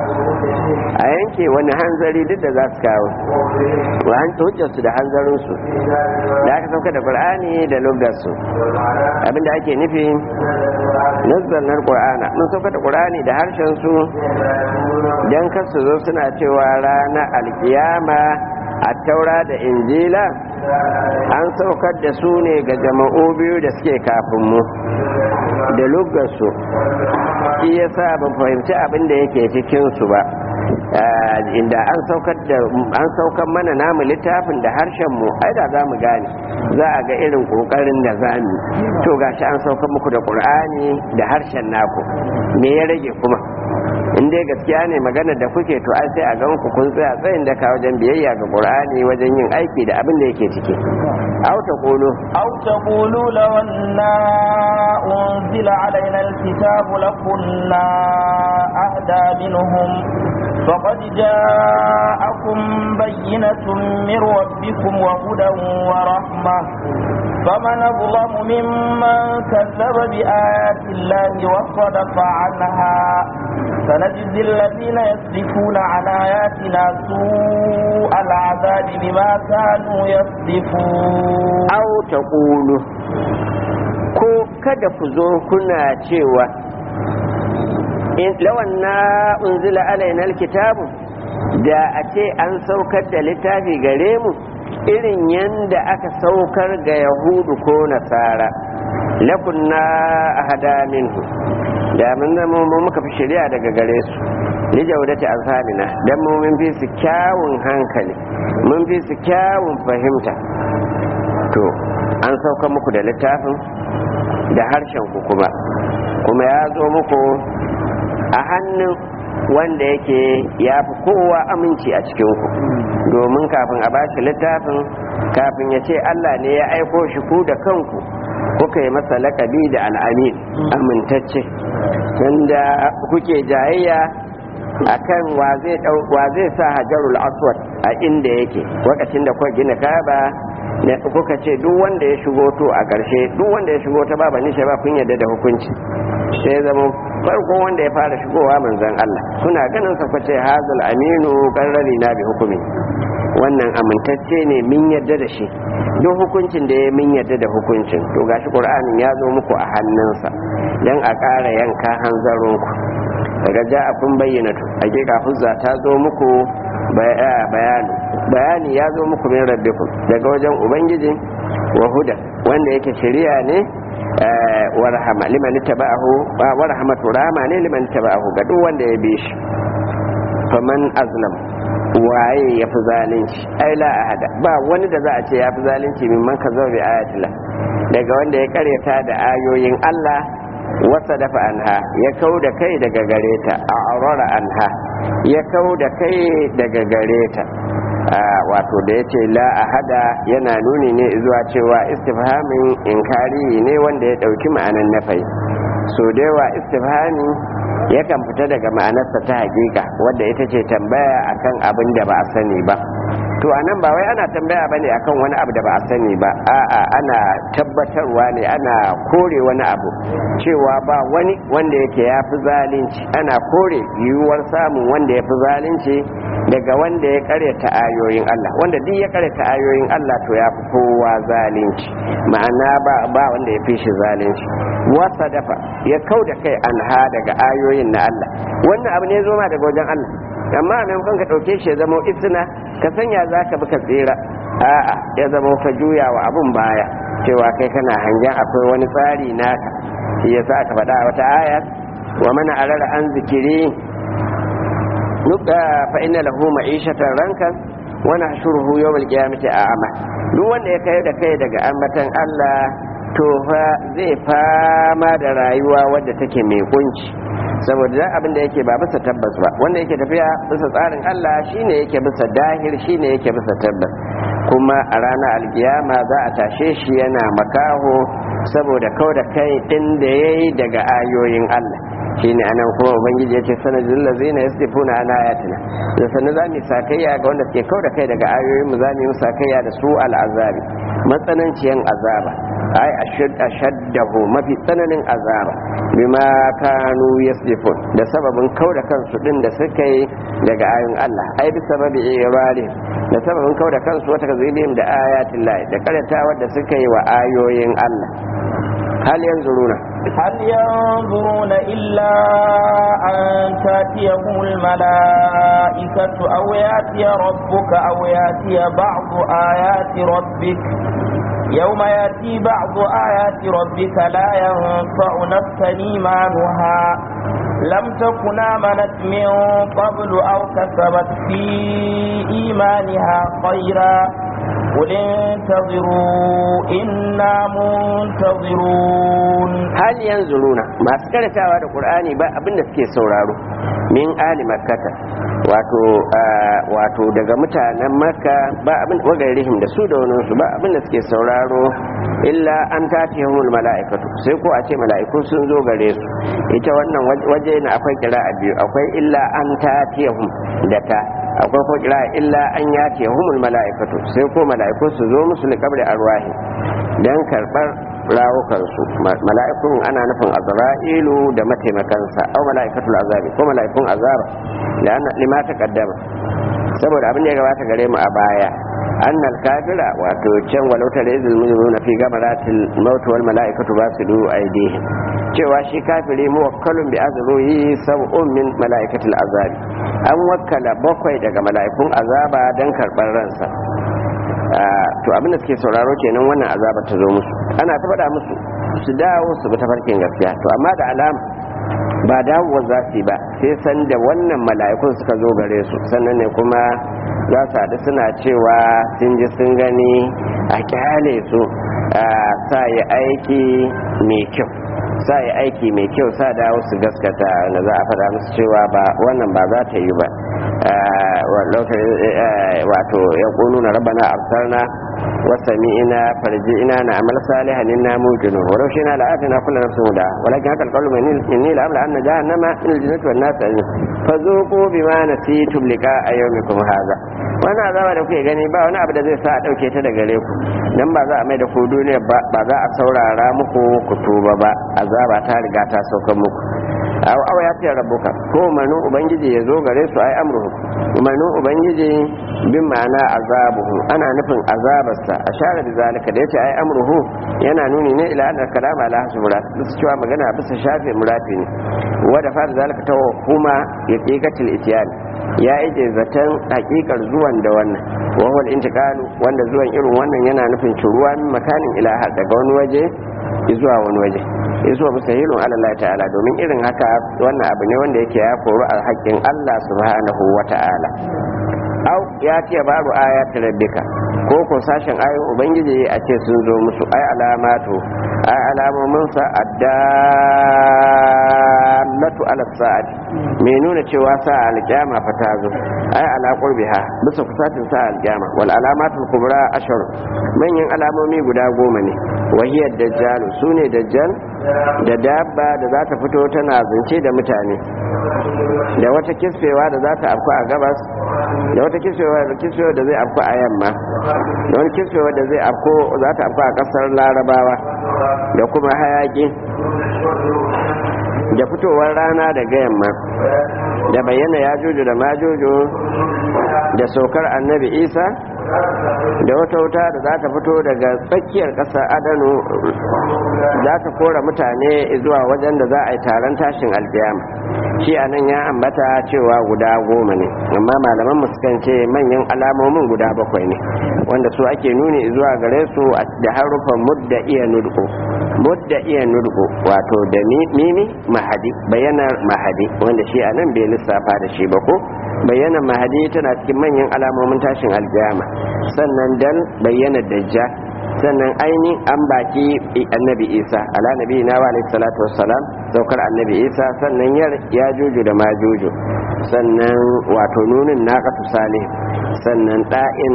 a yanke wani hanzari duk da za su kawo wa an hujjar su da hanzarin su da aka sauka da qur'ani da lugar su abinda ake nufi nazarin qur'ana mun sauka da qur'ani da harshen su dan kar su zo suna cewa ranar alkiyama a taura da injila an saukar da su ne ga jama'u biyu da suke kafin mu da lugarsu shi ya sa ban fahimci abin da yake cikinsu ba inda an saukar mana namu littafin da harshen mu ai da za mu gane za a ga irin kokarin da za mu to gashi an saukar muku da qur'ani da harshen naku me ya rage kuma in dai gaskiya ne magana da kuke to ai sai a gan ku kun tsaya tsayin daka wajen biyayya ga qur'ani wajen yin aiki da abin da yake ciki aw taqulu aw taqulu law anna unzila alaina alkitabu lakunna ahda minhum فقد جاءكم بينة من ربكم وهدى ورحمة فمن أظلم ممن كذب بآيات الله وصدف عنها سنجزي الذين يصدفون عن آياتنا سوء العذاب بما كانوا يصدفون أو تقولوا ko kada ku zo kuna cewa lawan na unzila alaina alkitabu da a ce an saukar da littafi gare mu irin yanda aka saukar ga yahudu ko nasara lakunna ahada minhu da mun zama mu muka fi shari'a daga gare su li jaudati azhabina dan mu mun fi su kyawun hankali mun fi su kyawun fahimta to an sauka muku da littafin da harshen ku kuma kuma ya zo muku a hannun wanda yake ya fi kowa aminci a cikinku domin kafin a bashi littafin kafin ya ce Allah ne ya aiko shi ku da kanku kuka yi masa lakabi da al'amin amintacce wanda kuke jayayya akan wa zai sa hajarul aswad a inda yake lokacin da kuka gina kaba kuka ce duk wanda ya shigo to a ƙarshe duk wanda ya shigo ta baba nishe ba kun yadda da hukunci sai zama farko wanda ya fara shigowa manzon Allah kuna ganin sa kwace hazal aminu qarrari na bi hukumi wannan amintacce ne min yadda da shi duk hukuncin da ya min yadda da hukuncin to gashi qur'anin ya zo muku a hannunsa dan a ƙara yanka hanzarinku daga ja'afin bayyanatu hakika huzza ta zo muku bayani bayani ya zo muku min rabbikum daga wajen ubangiji wa huda wanda yake shari'a ne warhama liman taba'ahu wa rahmatu rahama ne liman taba'ahu ga duk wanda ya bi shi faman azlam waye ya fi zalunci ai la ahada ba wani da za a ce ya fi zalunci min man ka bi ayatillah daga wanda ya karyata da ayoyin Allah wasa dafa anha ya kau da kai daga gare ta a aurora anha ya kau da kai daga gare ta wato da ya ce la ahada yana nuni ne zuwa cewa istifhamin inkari ne wanda ya ɗauki ma'anan nafai so da yawa istifhami yakan fita daga ma'anarsa ta hakika wadda ita ce tambaya akan abin da ba a sani ba to anan ba wai ana tambaya bane akan wani abu da ba a sani ba a'a ana tabbatarwa ne ana kore wani abu cewa ba wani wanda yake ya fi zalunci ana kore yiwuwar samun wanda ya fi zalunci daga wanda ya karyata ayoyin Allah wanda duk ya karyata ayoyin Allah to ya fi kowa zalunci ma'ana ba ba wanda ya fi shi zalunci wasa dafa ya kau da kai anha daga ayoyin na Allah wannan abu ne zo ma daga wajen Allah amma a maimakon ka ɗauke shi ya zama isna ka sanya za ka bi ka tsira a'a ya zama ka juya wa abun baya cewa kai kana hangen akwai wani tsari naka shi yasa aka faɗa a wata aya wa mana arara an zikiri nuka fa inna lahu ma'ishatan rankan wa nahshuruhu yawmal qiyamati a'ama duk wanda ya kai da kai daga ambatan Allah to fa zai fama da rayuwa wadda take mai kunci saboda abin da yake ba bisa tabbas ba wanda yake tafiya bisa tsarin Allah shine yake bisa dahir shine yake bisa tabbas kuma a ranar alkiyama za a tashe shi yana makaho saboda kau da kai din da yayi daga ayoyin Allah shine anan kuma ubangiji yace sanadul ladzina yasdifuna an ayatina da sanin za mu sakayya ga wanda suke kau da kai daga ayoyin mu za mu yi sakayya da su al'azabi matsananciyan azaba ai ashaddahu mafi tsananin azaba bima kanu yasdifun da sababin kau da kansu din da suka yi daga ayoyin Allah ai bi sababi irali da sababin kau da kansu wata kazibim da ayatin lahi da karyatawa da suka yi wa ayoyin Allah hal yanzuruna هل ينظرون إلا أن تأتيهم الملائكة أو يأتي ربك أو يأتي بعض آيات ربك يوم يأتي بعض آيات ربك لا ينفع نفسا إيمانها لم تكن آمنت من قبل أو كسبت في إيمانها خيرا قل انتظروا إنا منتظرون hal yanzuruna masu karatawa da qur'ani ba abin da suke sauraro min ali makkata wato wato daga mutanen makka ba abin wagarihim da su da wani su ba abin da suke sauraro illa an tatihumul mala'ikatu sai ko a ce mala'iku sun zo gare su ita wannan waje na akwai kira'a biyu akwai illa an tatihum da ta akwai ko kira illa an yati humul mala'ikatu sai ko mala'iku su zo musu liqabri arwahi dan karbar rawukansu mala'ikun ana nufin azra'ilu da mataimakansa au mala'ikatul azabi ko mala'ikun azaba da ana lima ta kaddama saboda abin da ya gabata gare mu a baya annal kafira wato can walau ta rizul mujrimuna fi gamaratil maut wal mala'ikatu basidu aydihim cewa shi kafiri muwakkalun bi azruhi sab'un min mala'ikatil azabi an wakkala bakwai daga mala'ikun azaba dan karbar ransa to abin da suke sauraro kenan wannan azaba ta zo musu ana ta faɗa musu su dawo su bi tafarkin gaskiya to amma da alama ba dawowa za su yi ba sai san da wannan mala'ikun suka zo gare su sannan ne kuma za su haɗu suna cewa sun ji sun gani a kyale su sa yi aiki mai kyau sa yi aiki mai kyau sa dawo su gaskata na za a faɗa musu cewa ba wannan ba za ta yi ba wato ya ƙunu na rabana absarna وسمعنا فرجئنا نعمل صالحا إنا موقنون ولو شئنا لآتنا كل نفس هدى ولكن هذا القول مني لأملا أن جهنم من الجنة والناس أجمعين فذوقوا بما نسيتم لقاء يومكم هذا wani azaba da kuke gani ba wani abu da zai sa a ɗauke ta da gare ku dan ba za a mai da ku duniya ba za a saurara muku ku tuba ba azaba ta riga ta sauka muku aw aw ya fiye rabuka ko umarnin ubangiji ya zo gare su ai amruhu umarnin ubangiji bin ma'ana azabuhu ana nufin azabarsa a share da zalika da yace ai amruhu yana nuni ne ila anna kalama ala hasu murat bisa cewa magana bisa shafe murati ne wa da fara zalika ta kuma ya qiqatil ityan ya ije zaton hakikar zuwan da wannan wa huwa intiqalu wanda zuwan irin wannan yana nufin ciruwa min makanin ila daga wani waje zuwa wani waje zuwa musahilun Allah ta'ala domin irin haka wannan abu ne wanda yake ya koru a haƙƙin Allah subhanahu wa ta'ala au ya ce babu ayat rabbika ko ko sashen ayoyin ubangiji a ce sun zo musu ai alamatu ai alamomin sa addallatu ala sa'ati me nuna cewa sa alƙiyama fa ta zo ai ala qurbiha bisa kusatin sa alƙiyama wal alamatul kubra ashar manyan alamomi guda goma ne wahiyar dajjal sune dajjal da dabba da za ta fito tana zance da mutane da wata kisfewa da za ta afku a gabas da wata kisfewa da kisfewa da zai afku a yamma da wani kisfewa da zai afku za ta afku a kasar larabawa da kuma hayaki da fitowar rana daga yamma da bayyana ya jojo da majojo da saukar annabi isa da wata wuta da za ta fito daga tsakiyar ƙasar adano za ta kora mutane zuwa wajen da za a yi taron tashin alkiyama shi a nan ya ambata cewa guda goma ne amma malaman sukan ce manyan alamomin guda bakwai ne wanda su ake nuni zuwa gare su da harufan mudda iya nudko mudda iya nudko wato da mimi mahadi bayanar mahadi wanda shi a nan bai lissafa da shi ba ko bayanar mahadi tana cikin manyan alamomin tashin alkiyama sannan dan bayyana dajjal sannan aini an baki annabi isa ala nabi na wa alaihi salatu wassalam saukar annabi isa sannan yar ya juju da majuju sannan wato nunin naqatu salih sannan da'in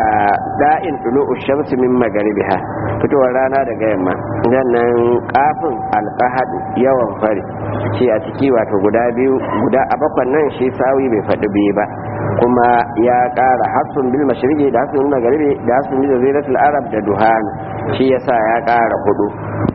da'in tulu'u shamsi min magaribiha fitowar rana daga yamma sannan kafin alqahad yawan fari shi a ciki wato guda biyu guda a bakwan nan shi sawi bai faɗi biyu ba kuma ya ƙara hasun bil mashriqi da hasun bil magharibi da hasun bil jaziratul arab da duhan shi yasa ya ƙara hudu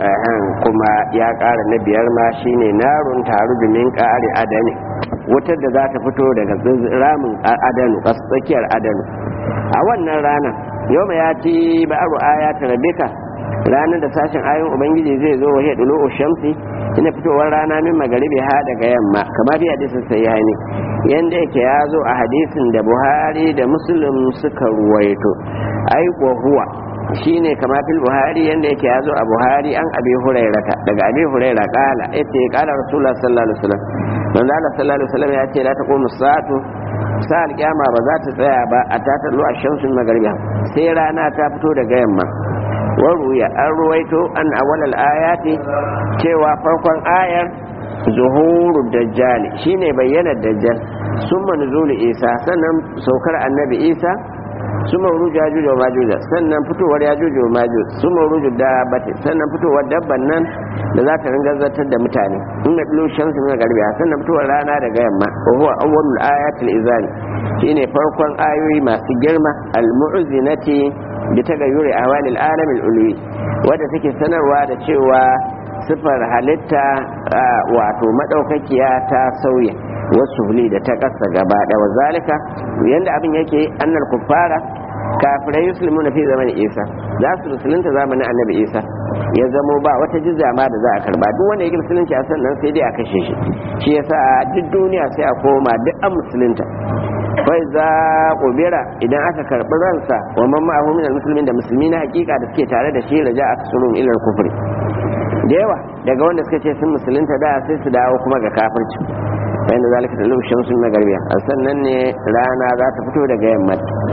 kuma ya ƙara na biyar ma shine narun taru min ƙari adani wutar da za ta fito daga ramin adanu tsakiyar adanu a wannan rana yau ya ci ba'aru ayata rabbika ranar da sashen ayoyin ubangiji zai zo wa hidu shamsi ina fitowar rana min magaribi ha daga yamma kamar fi hadisin sai ya ne yanda yake ya zo a hadisin da buhari da muslim suka ruwaito ai huwa shine kama fil buhari yanda yake ya zo a buhari an abi hurairata daga abi huraira kala yace kala rasulullah sallallahu alaihi wasallam manzo Allah sallallahu alaihi wasallam ya ce la taqumu sa'atu sa'al kiyama ba za ta tsaya ba a tatallu a shamsun magaribi sai rana ta fito daga yamma waruya an ruwaito an awalal ayati cewa farkon ayar zuhuru dajjal shine bayyana dajjal summa nuzulu isa sannan saukar annabi isa summa ruju yajuj wa majuj sannan fitowar yajuj wa majuj summa ruju dabbati sannan fitowar dabban nan da za ta ringa zartar da mutane in na bilu shamsu min garbiya sannan fitowar rana daga yamma wa huwa awwalul ayatil izani shine farkon ayoyi masu girma al-mu'zinati bi tagayyuri ahwalil alamil ulwi wadda take sanarwa da cewa sifar halitta wato madaukakiya ta sauya wasu huli da ta kasa gaba da wazalika yanda abin yake annal kuffara kafirai yuslimu na fi zamanin isa za su musulunta zamanin annabi isa ya zamo ba wata jizya ma da za a karba duk wanda yake musulunci a sannan sai dai a kashe shi shi yasa duk duniya sai a koma duk an musulunta fai za kubira idan aka karbi ransa wa man ma'ahu min muslimin da musulmi na hakika da suke tare da shi raja a tsurun ilal kufri da yawa daga wanda suka ce sun musulunta da sai su dawo kuma ga kafirci bayan da zalika da lumshin sun magarbiya a sannan ne rana za ta fito daga yamma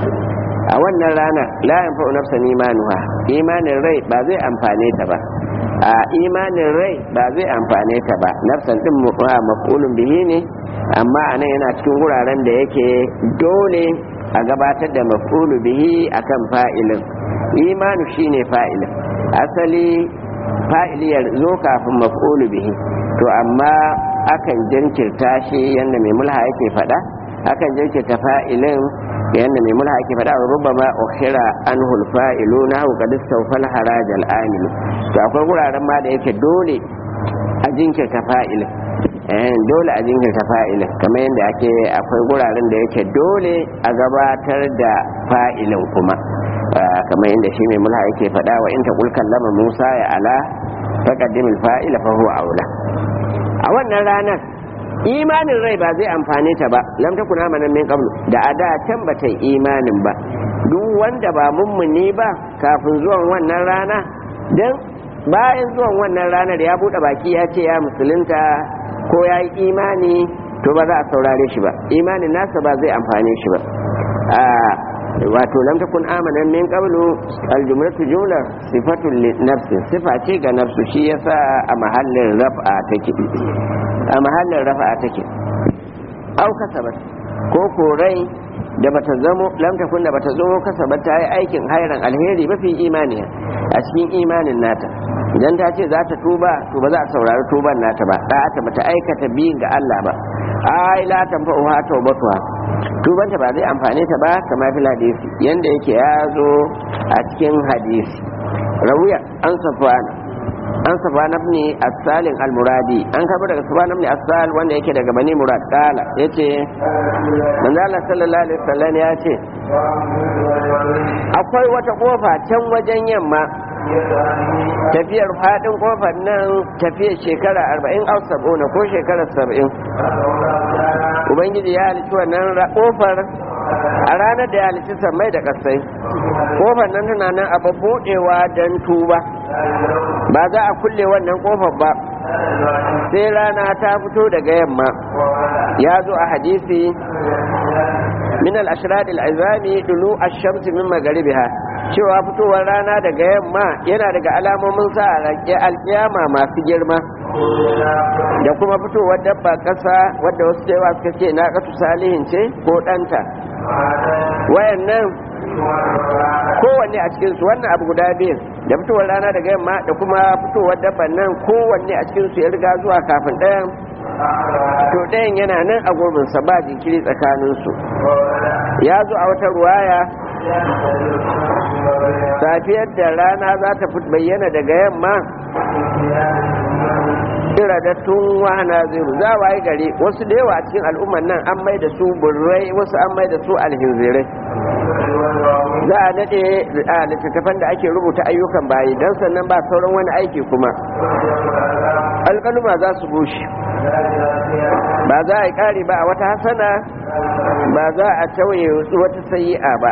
a wannan rana la yanfa'u nafsan imanuha imanin rai ba zai amfane ta ba a imanin rai ba zai amfane ta ba nafsan din maf'ulun bihi ne amma anan yana cikin wuraren da yake dole a gabatar da maf'ulu bihi akan fa'ilin imanu shine fa'ilin asali fa'ili ya zo kafin maf'ulu bihi to amma akan jinkirta shi yadda mai mulha yake faɗa akan jinkirta fa'ilin yadda mai mulha yake faɗa rubama ukhira anhu al-fa'ilu nahu qad istawfal haraj al-amil to akwai wuraren ma da yake dole a jinkirta fa'ilin eh dole a jinkirta fa'ilin kamar yadda ake akwai wuraren da yake dole a gabatar da fa'ilin kuma kamar yadda shi mai mulha yake faɗa wa in taqul kallama Musa ya ala taqaddim al-fa'ila fa huwa aula a wannan ranar imanin rai ba zai amfane ta ba lam takun amanan min qablu da ada can ba ta imanin ba duk wanda ba mummuni ba kafin zuwan wannan rana dan bayan zuwan wannan ranar ya buɗe baki ya ce ya musulunta ko ya yi imani to ba za a saurare shi ba imanin nasa ba zai amfane shi ba wato lam takun amanan min qablu aljumlatu jumla sifatun li nafsi sifa ce ga nafsu shi yasa a mahallin raf'a take a mahallin raf'a take au kasabat ko korai da bata zamo lam takun da bata zo kasabat ta yi aikin hairan alheri mafi imaniya a cikin imanin nata idan ta ce za ta tuba to ba za a saurari tuban nata ba da ta bata aikata biyin ga Allah ba ai la tanfa'uha tawbatuha tubanta ba zai amfane ta ba kamar fil hadisi yanda yake ya zo a cikin hadisi rawiya an safwana an safwana ibn as-salim al-muradi an kafa daga safwana ibn as-sal wanda yake daga bani murad kala yace manzo Allah sallallahu alaihi wasallam ya ce akwai wata kofa can wajen yamma tafiyar fadin kofar nan tafiyar shekara 40 au 70 ko shekara 70 ubangiji ya halitta wannan kofar a ranar da ya halitta sammai da kasai kofar nan tana nan a buɗewa don tuba ba za a kulle wannan kofar ba sai rana ta fito daga yamma ya zo a hadisi min al-ashrad al-azami dulu ash-shams min magharibiha cewa fitowar rana daga yamma yana daga alamomin sa alkiyama masu girma da kuma fitowar dabba ƙasa wadda wasu cewa suka ce na ƙasu salihin ce ko ɗanta wayannan kowanne a cikinsu wannan abu guda biyu da fitowar rana daga yamma da kuma fitowar dabban nan kowanne a cikinsu ya riga zuwa kafin ɗayan to ɗayan yana nan a gurbinsa ba jinkiri tsakaninsu ya zo a wata ruwaya safiyar da rana za ta bayyana daga yamma iradattun wahana ziru za waye gari wasu da yawa a cikin al'umman nan an mai da su burrai wasu an mai da su alhinzirai za a nade a littattafan da ake rubuta ayyukan bayi don sannan ba sauran wani aiki kuma alƙaluma za su bushe ba za a yi ƙari ba a wata hasana ba za a tauye wata sayi'a ba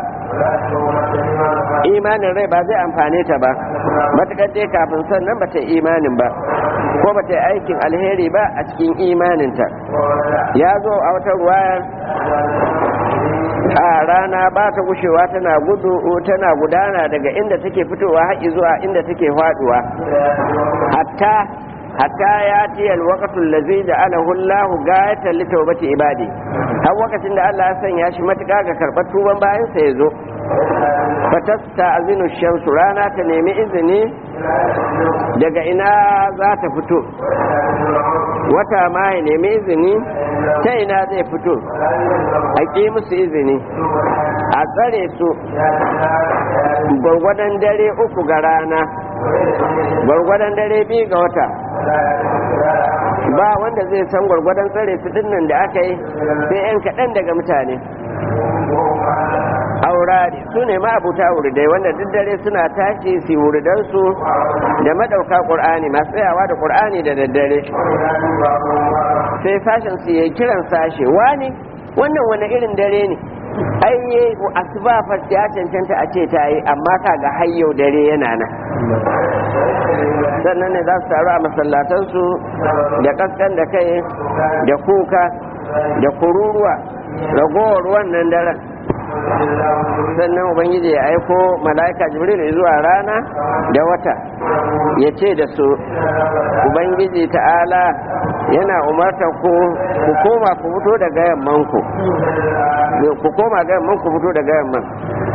imanin rai ba zai amfane ta ba matuƙar dai kafin sannan ba ta yi imanin ba ko ba ta yi aikin alheri ba a cikin imaninta ya zo a wata ruwayar a rana ba ta gushewa tana gudu tana gudana daga inda take fitowa haƙi zuwa inda take faduwa hatta hatta ya ce alwaqatul ladzi ja'alahu Allah gayatan li tawbati ibadi har wakacin da Allah ya sanya shi matuƙa ga karɓar tuban bayan sa yazo fatasta azinu shamsu rana ta nemi izini daga ina za ta fito wata ma ya nemi izini ta ina zai fito a ƙi musu izini a tsare su gwargwadon dare uku ga rana gwargwadon dare biyu ga wata ba wanda zai san gwargwadon tsare su dinnan da aka yi sai 'yan kaɗan daga mutane aurari su ne ma'abuta wuridai wanda duk dare suna tashi su wuridansu da madauka ƙur'ani masu tsayawa da ƙur'ani da daddare sai sashen su yi kiran sashe wani wannan wani irin dare ne ai asuba fa ya cancanta a ce ta yi amma kaga hayyau dare yana nan sannan ne za su taru a masallatansu da kaskan da kai da kuka da kururuwa ragowar wannan daren sannan ubangiji ya aiko mala'ika jibril zuwa rana da wata ya ce da su ubangiji ta'ala yana umarta ku ku koma ku fito daga yamman ku ku koma ga yamman ku fito daga yamman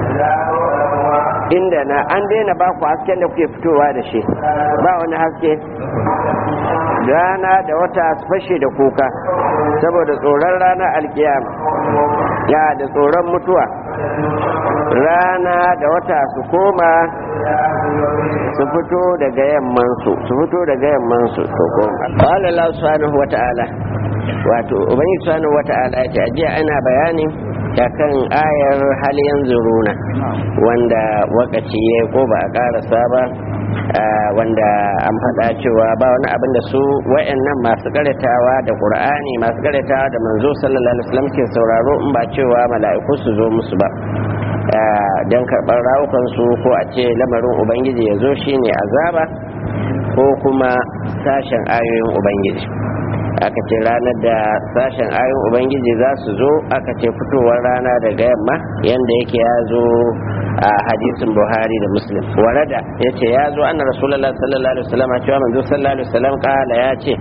inda na an daina ba ku hasken da kuke fitowa da shi ba wani haske rana da wata su fashe da kuka saboda tsoron rana alkiyama ya da tsoron mutuwa rana da wata su koma su fito daga yammansu su fito daga yammansu su koma qala Allah subhanahu wata'ala wato ubangi subhanahu wata'ala ya ce ajiya ana bayani kan ayar hal yanzuruna wanda wakaci ya ko ba a karasa ba wanda an faɗa cewa ba wani abin da su wa'annan masu karatawa da qur'ani masu karatawa da manzo sallallahu alaihi wasallam ke sauraro in ba cewa mala'iku su zo musu ba don karɓar rawukansu ko a ce lamarin ubangiji ya zo shine azaba ko kuma sashen ayoyin ubangiji aka ce ranar da sashen ayoyin ubangiji za su zo aka ce fitowar rana daga yamma yadda yake ya zo a hadisin buhari da muslim warada ya ce ya zo anna rasulallah sallallahu alaihi wasallam cewa manzo sallallahu alaihi wasallam kala ya ce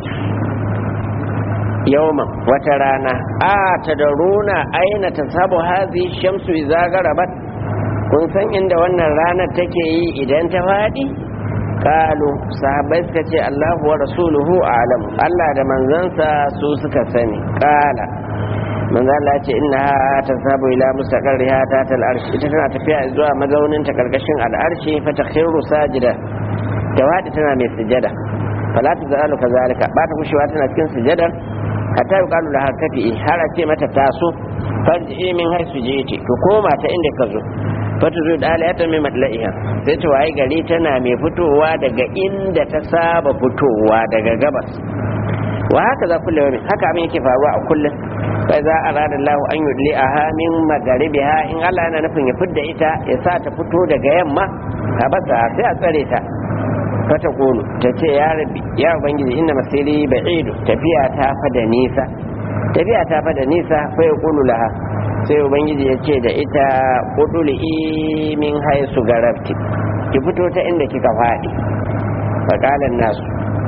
yawman wata rana a ta da runa aina ta sabu hazi shamsu iza garabat kun san inda wannan ranar take yi idan ta faɗi kalu sahabbai suka ce Allahu wa rasuluhu alam Allah da manzansa su suka sani kala manzo Allah ce inna ta sabu ila mustaqarriha ta tal arshi ita tana tafiya zuwa mazaunin ta karkashin al'arshi fa takhiru sajida ta wadi tana mai sujada fala ta zalu kazalika ba ta kushewa tana cikin sujadar hatta yuqalu laha kafi har a ce mata taso farji min haisu jiti to koma ta inda ka zo fata zo da aliyata mai matla'iha sai ta waye gari tana mai fitowa daga inda ta saba fitowa daga gabas wa haka za kulle wani haka abin yake faruwa a kullum sai za a ranar lahu an yi a hamin magaribi ha in Allah yana nufin ya fidda ita ya sa ta fito daga yamma a basa sai a tsare ta fata kulu ta ce ya rabi ya ubangiji inna masiri ba'idu tafiya ta fada nisa tafiya ta fada nisa fa ya kulu laha sai ubangiji ya ce da ita kuduli min haisu garabti ki fito ta inda kika faɗi faƙalan nasu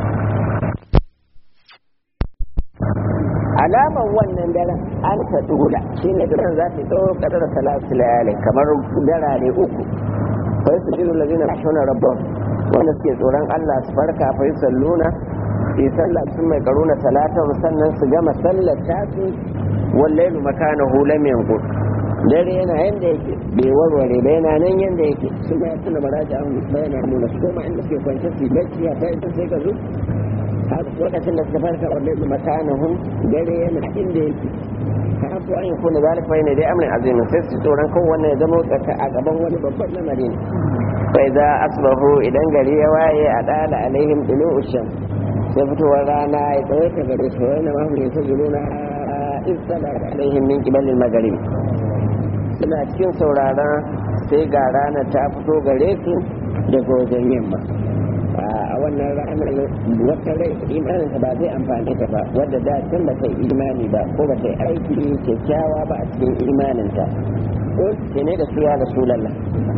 alamar wannan daren an ta dula shi ne daren za ta tsawo kadar salatu layalin kamar darare uku fa su jiru lazina shona rabban wanda suke tsoron allah su farka fa yi salluna su yi sallah sun mai karuna talatan sannan su gama sallar tasu wallailu makanahu lam yanqut dare yana yanda yake bai warware ba yana nan yanda yake su ma suna maraja an bayana nuna su koma inda suke kwance su bacci ya kai sai ka zo har lokacin da suka farka wallailu makanahu dare yana inda yake kafu an yakuna zalika ne dai amrin azimin sai su tsoron kowanne ya zama tsaka a gaban wani babban lamari ne fa idza asbahu idan gari ya waye a dala alaihim dulu sham sai fitowar rana ya tsawaita gare su wani mahimmin ta zuluna istalar alaihim min kibalin magarib suna cikin sauraron sai ga ranar ta fito gare su daga wajen yamma a wannan ranar wata rai imaninta ba zai amfani ta ba wadda da can ba ta yi imani ba ko ba ta yi aiki kyakkyawa ba a cikin imaninta ko ce ne da su ya rasu lalla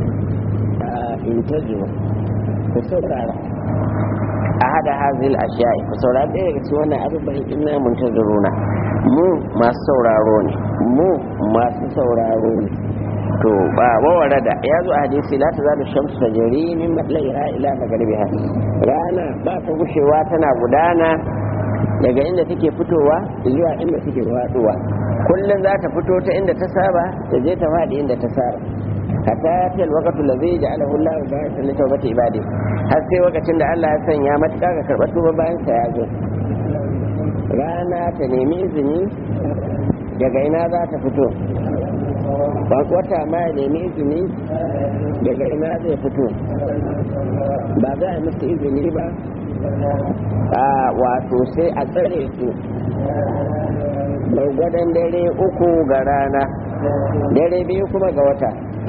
in ta zuwa ku saurara a hada hazil ashiya'i ku saurara ɗaya daga cikin wannan abubuwan inna mun ta zuruna mu masu sauraro ne mu masu sauraro ne to ba wawara da ya zo a hadisi la ta zalu shamsu ta jari min matlaiha ila magaribiha rana ba ta gushewa tana gudana daga inda take fitowa zuwa inda take faduwa kullum za ta fito ta inda ta saba ta je ta faɗi inda ta saba hatta ya fi alwakatu da zai ja'ala Allah ba ya salli tawbati ibadi har sai lokacin da Allah ya sanya matuƙa ga karɓar tuba bayan sa ya zo rana ta nemi izini daga ina za ta fito wata ma ya nemi izini daga ina zai fito ba za a musu izini ba a wato sai a tsare su gwargwadon dare uku ga rana dare biyu kuma ga wata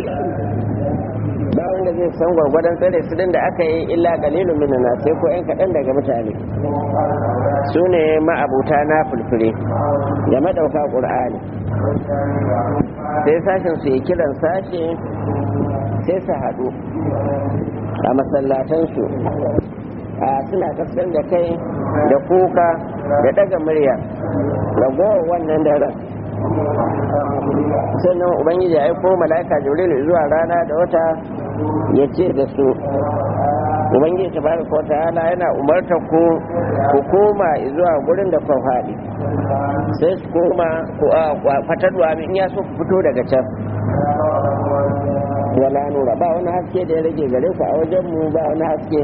ba wanda zai san gwargwadon tsare su da aka yi illa kalilun minana sai ko 'yan kaɗan daga mutane su ne ma'abuta na fulfure da madauka ƙur'ani sai sashen su yi kiran sashe sai su haɗu a masallatansu a suna kasar da kai da kuka da daga murya ragowar wannan daren sannan ubangiji ya aiko mala'ika jibril zuwa rana da wata ya ce da su ubangiji ta bari ko ta'ala yana umarta ku ku koma zuwa gurin da kun faɗi sai su koma ku fatarwa in ya so ku fito daga can wala nura ba wani haske da ya rage gare ku a wajen mu ba wani haske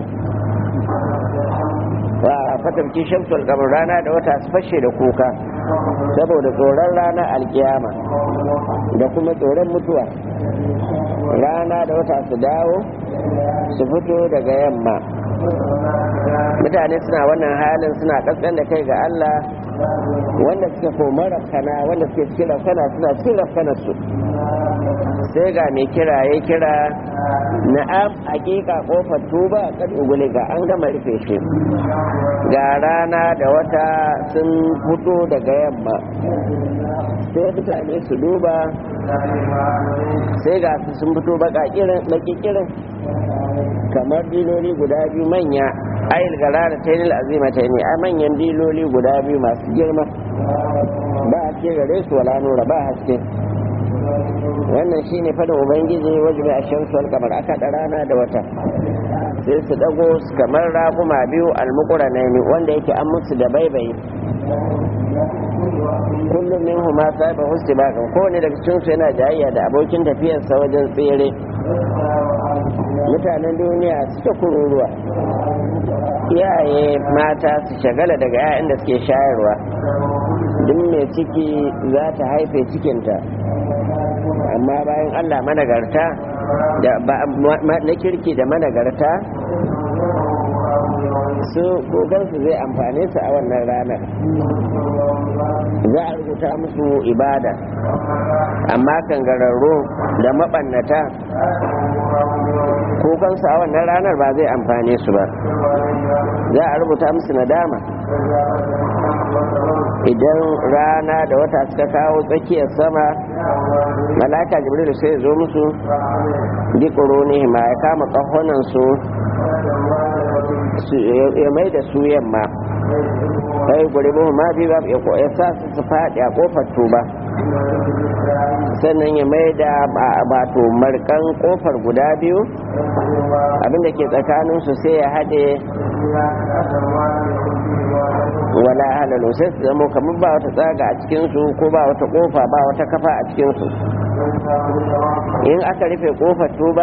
ba fatarki shamsul kamar rana da wata su fashe da kuka saboda tsoron rana alkiyama da kuma tsoron mutuwa rana da wata su dawo su fito daga yamma mutane suna wannan halin suna kaskan da kai ga Allah wanda suka koma rafkana wanda suke cikin rafkana suna cikin rafkana su sai ga mai kira ya kira na'am hakika kofar tuba kad uguliga an gama rufe shi ga rana da wata sun fito daga yamma sai mutane su duba sai ga su sun fito baka kirin kamar diloli guda biyu manya ayil gara da tainil azima ta ne a manyan diloli guda biyu masu girma ba haske gare su wala nura ba haske wannan shine fadin ubangiji wajibi a shamsu wal kamar aka da rana da wata sai su dago su kamar raguma biyu almukura na wanda yake an musu da baibayi kullum min huma sahiba husti bakan kowane daga cikin su yana jayayya da abokin tafiyarsa wajen tsere mutanen duniya suka kururuwa iyaye mata su shagala daga 'ya'yan da suke shayarwa duk mai ciki za ta haife cikinta amma bayan allah managarta da na kirki da managarta su kogansu zai amfane su a wannan ranar za a rubuta musu ibada amma kangararru da maɓannata kogansu a wannan ranar ba zai amfane su ba za a rubuta musu nadama idan rana da wata suka kawo tsakiyar sama malaka jibril sai zo musu dikoro ne ma ya kama kahonan su ya mai da su yamma sai guri mu ma bi ba ya sa su su faɗi a kofar tuba sannan ya mai da bato markan kofar guda biyu abinda ke tsakaninsu sai ya haɗe wala halalu sai su zama kamar ba wata tsaga a cikinsu ko ba wata kofa ba wata kafa a cikinsu in aka rufe kofar tuba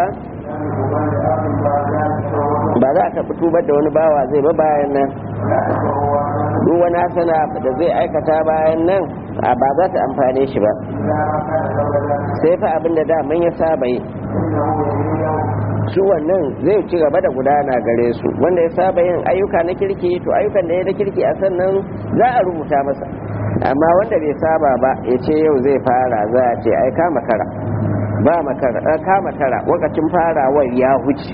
ba za a taɓa tubar da wani bawa zai ba bayan nan duk wani hasana da zai aikata bayan nan a ba za ta amfane shi ba sai fa abin da daman ya saba yi su wannan zai ci gaba da gudana gare su wanda ya saba yin ayyuka na kirki to ayyukan da ya na kirki a sannan za a rubuta masa amma wanda bai saba ba ya ce yau zai fara za a ce ai kama kara ba makara kama kara wakacin farawar ya huce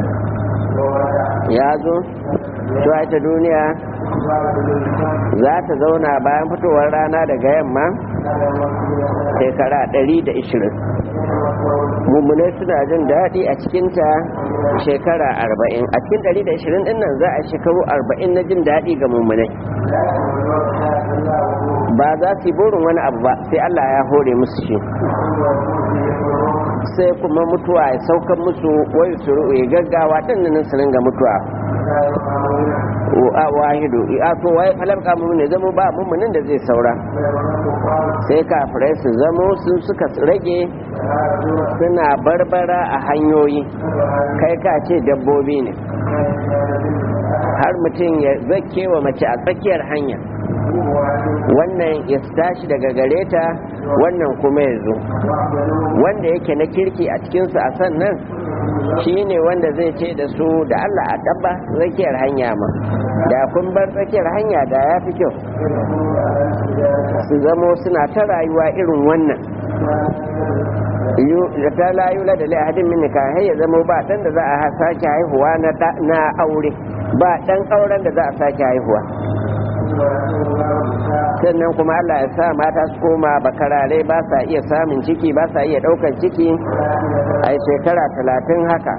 ya zo ta duniya za ta zauna bayan fitowar rana daga yamma shekara 120 mummunai suna jin daɗi a cikinta shekara 40 a cikin 120 ɗin nan za a shekaru 40 na jin daɗi ga mummunai ba za su yi burin wani abu ba sai Allah ya hore musu shi sai kuma mutuwa ya saukan musu wai su ya gaggawa ɗin nan su ringa mutuwa a wahidu a to wai falabka mu ne zama ba mummunin da zai saura sai kafirai su zamo sun suka rage suna barbara a hanyoyi kai ka ce dabbobi ne har mutum ya zake wa mace a tsakiyar hanya wannan ya tashi daga gare ta wannan kuma ya zo wanda yake na kirki a cikinsu a sannan shi ne wanda zai ce da su da Allah a dabba tsakiyar hanya ma da kun bar tsakiyar hanya da ya fi kyau su zamo suna ta rayuwa irin wannan da ta layu la da lahadin min har ya zama ba dan da za a sake haihuwa na aure ba dan auren da za a sake haihuwa sannan kuma Allah ya sa mata su koma bakarare ba sa iya samun ciki ba sa iya ɗaukar ciki a shekara talatin haka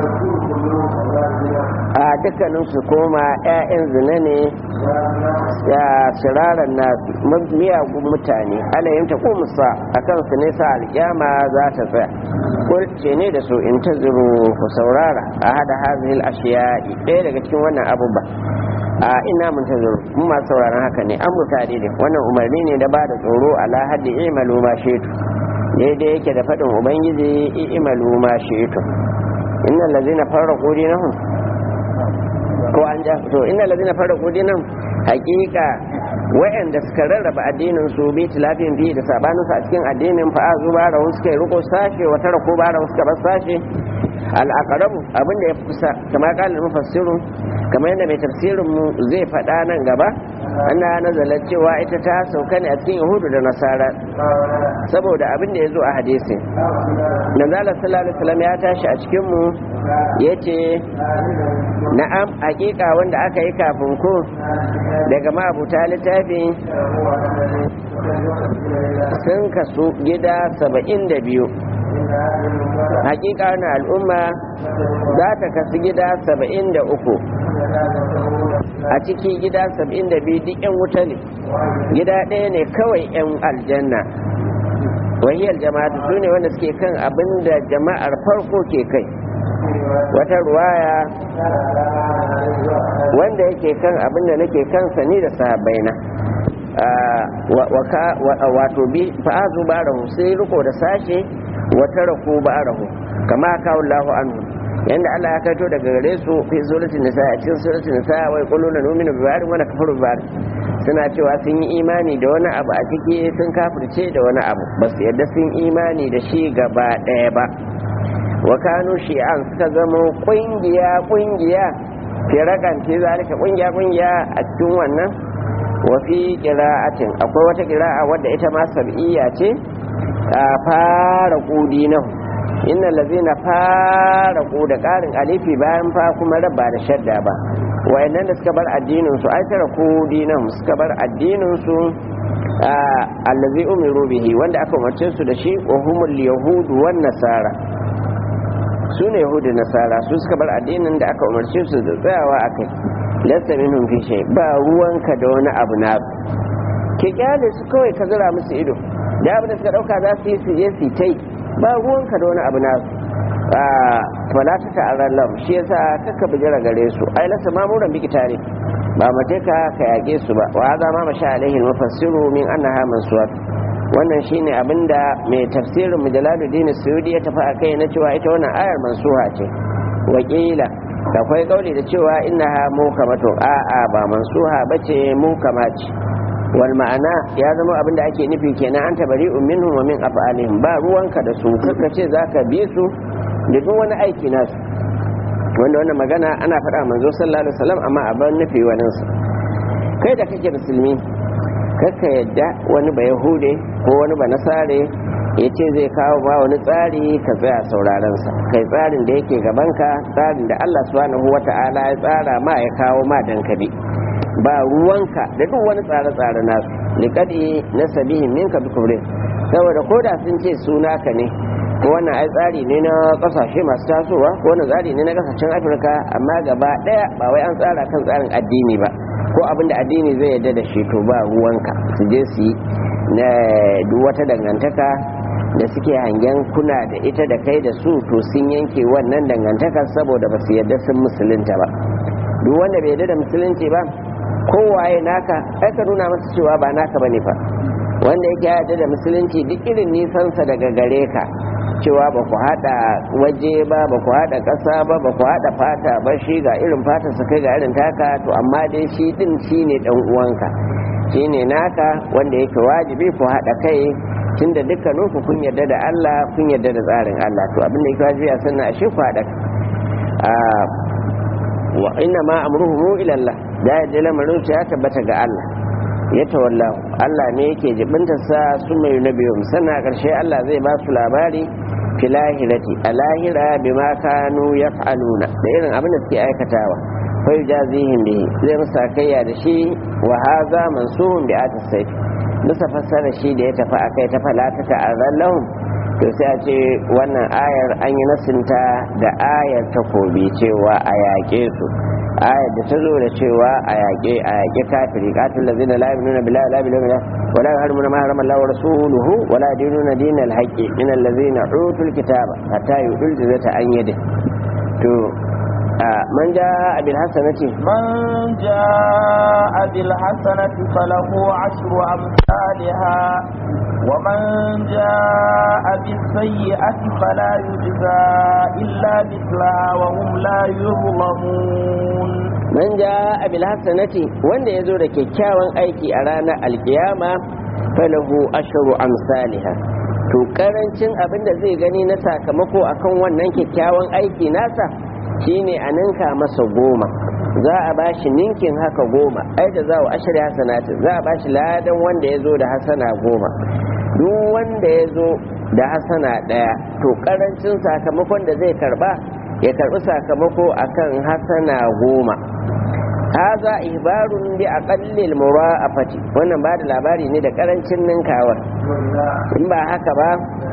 a dukkanin su koma 'ya'yan zina ne ya shiraran na miyagun mutane alayin ta musa a kan su ne sa alkyama za ta tsaya kulce ne da su in ta zuru ku saurara a hada hazihil ashiya'i ɗaya daga cikin wannan abubuwa a ina mun ta zuru mu masu sauraron haka ne an mutane ne wannan umarni ne da ba da tsoro ala haddi imalu ma shetu daidai yake da faɗin ubangiji imalu ma shetu innal ladzina farraqu dinahum ko an ja to innal ladzina farraqu dinahum haqiqa wa'anda suka rarraba addinin su bi tilafin fi da sabanin a cikin addinin fa azu bara suka yi riko sashe wa tara ko bara suka bar sashe al-aqrabu abinda ya kusa kamar kalin mufassiru kamar yadda mai tafsirin mu zai faɗa nan gaba ana nazalar cewa ita ta sauka ne a cikin yahudu da nasara saboda abin da ya zo a hadisi nazala sallallahu alaihi wasallam ya tashi a cikin mu yace na'am hakika wanda aka yi kafin ku daga mabuta littafi sun kasu gida saba'in da biyu hakika na al'umma za ta kasu gida saba'in da uku a ciki gida saba'in da biyu duk 'yan wuta ne gida ɗaya ne kawai 'yan aljanna wahiyar jama'atu su ne wanda suke kan abin da jama'ar farko ke kai wata ruwaya wanda yake kan abin da nake kansa ni da sahabbaina wato bi fa'azu barahu sai riko da sashe wata raku barahu kama kawo Allahu anhu yanda Allah ya kaito daga gare su fi suratul nisa a cikin suratul nisa wai quluna nu'minu bi ba'd wa nakfuru bi ba'd suna cewa sun yi imani da wani abu a ciki sun kafirce da wani abu ba su yadda sun imani da shi gaba ɗaya ba wa kanu shi'an suka zama kungiya kungiya firakan ce zalika kungiya kungiya a cikin wannan wa fi qira'atin akwai wata qira'a wadda ita ma sab'iyya ce a fara kudi nan inna lazina fara da karin alifi bayan fa kuma rabba da shadda ba wayannan da suka bar addinin su ai tara kudi nan suka bar addinin su allazi umiru bihi wanda aka umarce su da shi wa humul yahud wan nasara su ne yahudu nasara su suka bar addinin da aka umarce su da tsayawa a kai lasta minhum fi shay ba ruwanka da wani abu na ke kyale su kawai ka zira musu ido da abin da suka dauka za su yi su je su tai ba ruwanka da wani abu na fala ta ta'arar lam shi yasa kakka bijira gare su ai lasa mamuran biki tare ba mace ka ka yage su ba wa za ma masha alaihi mufassiru min annaha mansuwat wannan shine abinda mai tafsirin mujalaluddin suyudi ya tafi akai na cewa ita wannan ayar mansuha ce wakila akwai kauli da cewa innaha mukamatu a a ba mansuha bace mukama ce wal ma'ana ya zama abinda ake nufi kenan an tabari minhum wa min af'alihim ba ruwanka da su kaka ce zaka bi su da duk wani aiki nasu wanda wannan magana ana faɗa manzo sallallahu alaihi wasallam amma a ban nufi wani kai da kake musulmi kaka yadda wani ba yahude ko wani ba nasare ya ce zai kawo ba wani tsari ka tsaya sauraron sa kai tsarin da yake gabanka tsarin da Allah subhanahu wata'ala ya tsara ma ya kawo ma dan kabi ba ruwanka da duk wani tsare-tsare nasu liqadi nasabihin minka bi kubrin saboda koda sun ce suna ka ne ko wannan ai tsari ne na kasashe masu tasowa ko wannan tsari ne na kasashen afirka amma gaba daya ba wai an tsara kan tsarin addini ba ko abin da addini zai yarda da shi to ba ruwanka su je su yi na duk wata dangantaka da suke hangen kuna da ita da kai da su to sun yanke wannan dangantaka saboda ba su yarda sun musulunta ba duk wanda bai yarda da musulunci ba kowaye naka ai ka nuna masa cewa ba naka bane fa wanda yake yarda da musulunci duk irin nisansa daga gare ka cewa ba ku haɗa waje ba ba ku haɗa ƙasa ba ba ku haɗa fata ba shi ga irin fata su kai ga irin taka to amma dai shi ɗin shi ne ɗan uwanka shi ne naka wanda yake wajibi ku haɗa kai tunda dukkanin ku kun yarda da Allah kun yarda da tsarin Allah to abin da yake wajibi a sanna shi ku haɗa wa inna ma amruhu ila Allah da ya lamarin ya tabbata ga Allah ya tawalla Allah ne yake jibinta sa su mai nabiyum sana karshe Allah zai ba su labari fi lahirati a lahira bima kanu yaf'aluna da irin abin da suke aikatawa fa yujazihim bihi zai musa kayya da shi wa hadha mansuhun bi atis sayf bisa fassara shi da ya tafi akai ta falata ta'arralahum to sai a ce wannan ayar an yi nasinta da ayar takobi cewa a yaƙe su ayar da ta zo da cewa a yaƙe a yaƙe kafiri qatil ladzina la yu'minuna billahi la bil yawmil ولا يحرمون ما حرم الله ورسوله ولا يدينون دين الحق من الذين اوتوا الكتاب حتى يؤتوا الجزية عن يده to من جاء بالحسنة من جاء بالحسنة فله عشر أمثالها ومن جاء بالسيئة فلا يجزى إلا مثلها وهم لا يظلمون man ja abil hasanati wanda ya zo da kyakkyawan aiki a ranar alkiyama falahu asharu amsaliha to karancin abin da zai gani na sakamako akan wannan kyakkyawan aiki nasa shine a ninka masa goma za a ba shi ninkin haka goma ai da za a ashirya hasanati za a ba shi ladan wanda ya zo da hasana goma duk wanda ya zo da hasana ɗaya to ƙarancin sakamakon da zai karba ya karbi sakamako akan hasana goma haza ihbarun bi aqallil mura'afati wannan ba da labari ne da karancin ninkawar in ba haka ba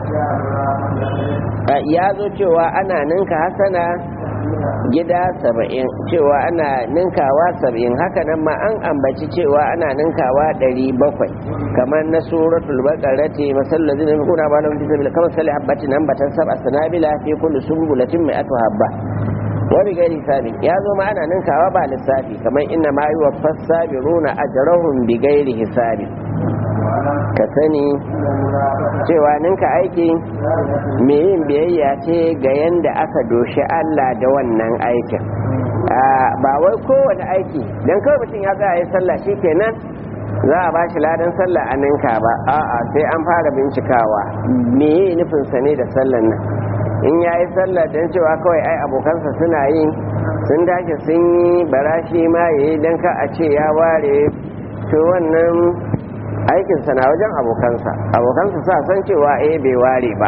ya zo cewa ana ninka hasana gida saba'in cewa ana ninkawa saba'in haka nan ma an ambaci cewa ana ninkawa ɗari bakwai kamar na suratul baqarati masallazi da kuna ba lahum tisabila kamar sali habbatin ambatan sab'a sanabila fi kulli sumbulatin mai atu habba wani gari sabi ya zo ma ana ninkawa ba lissafi kamar inna ma yi wa fassabiruna ajrahum bi gairi hisabi ka sani cewa ninka aiki mai yin biyayya ce ga yanda aka doshi Allah da wannan aikin ba wai kowane aiki don kawai mutum ya tsaya ya sallah shi kenan za a ba shi ladan sallah a ninka ba a'a sai an fara bincikawa me yi nufinsa ne da sallan nan in ya yi sallah don cewa kawai ai abokansa suna yi sun tashi sun yi barashi ma ya yi don ka a ce ya ware to wannan aikinsa na wajen abokansa abokansa sa san cewa eh bai ware ba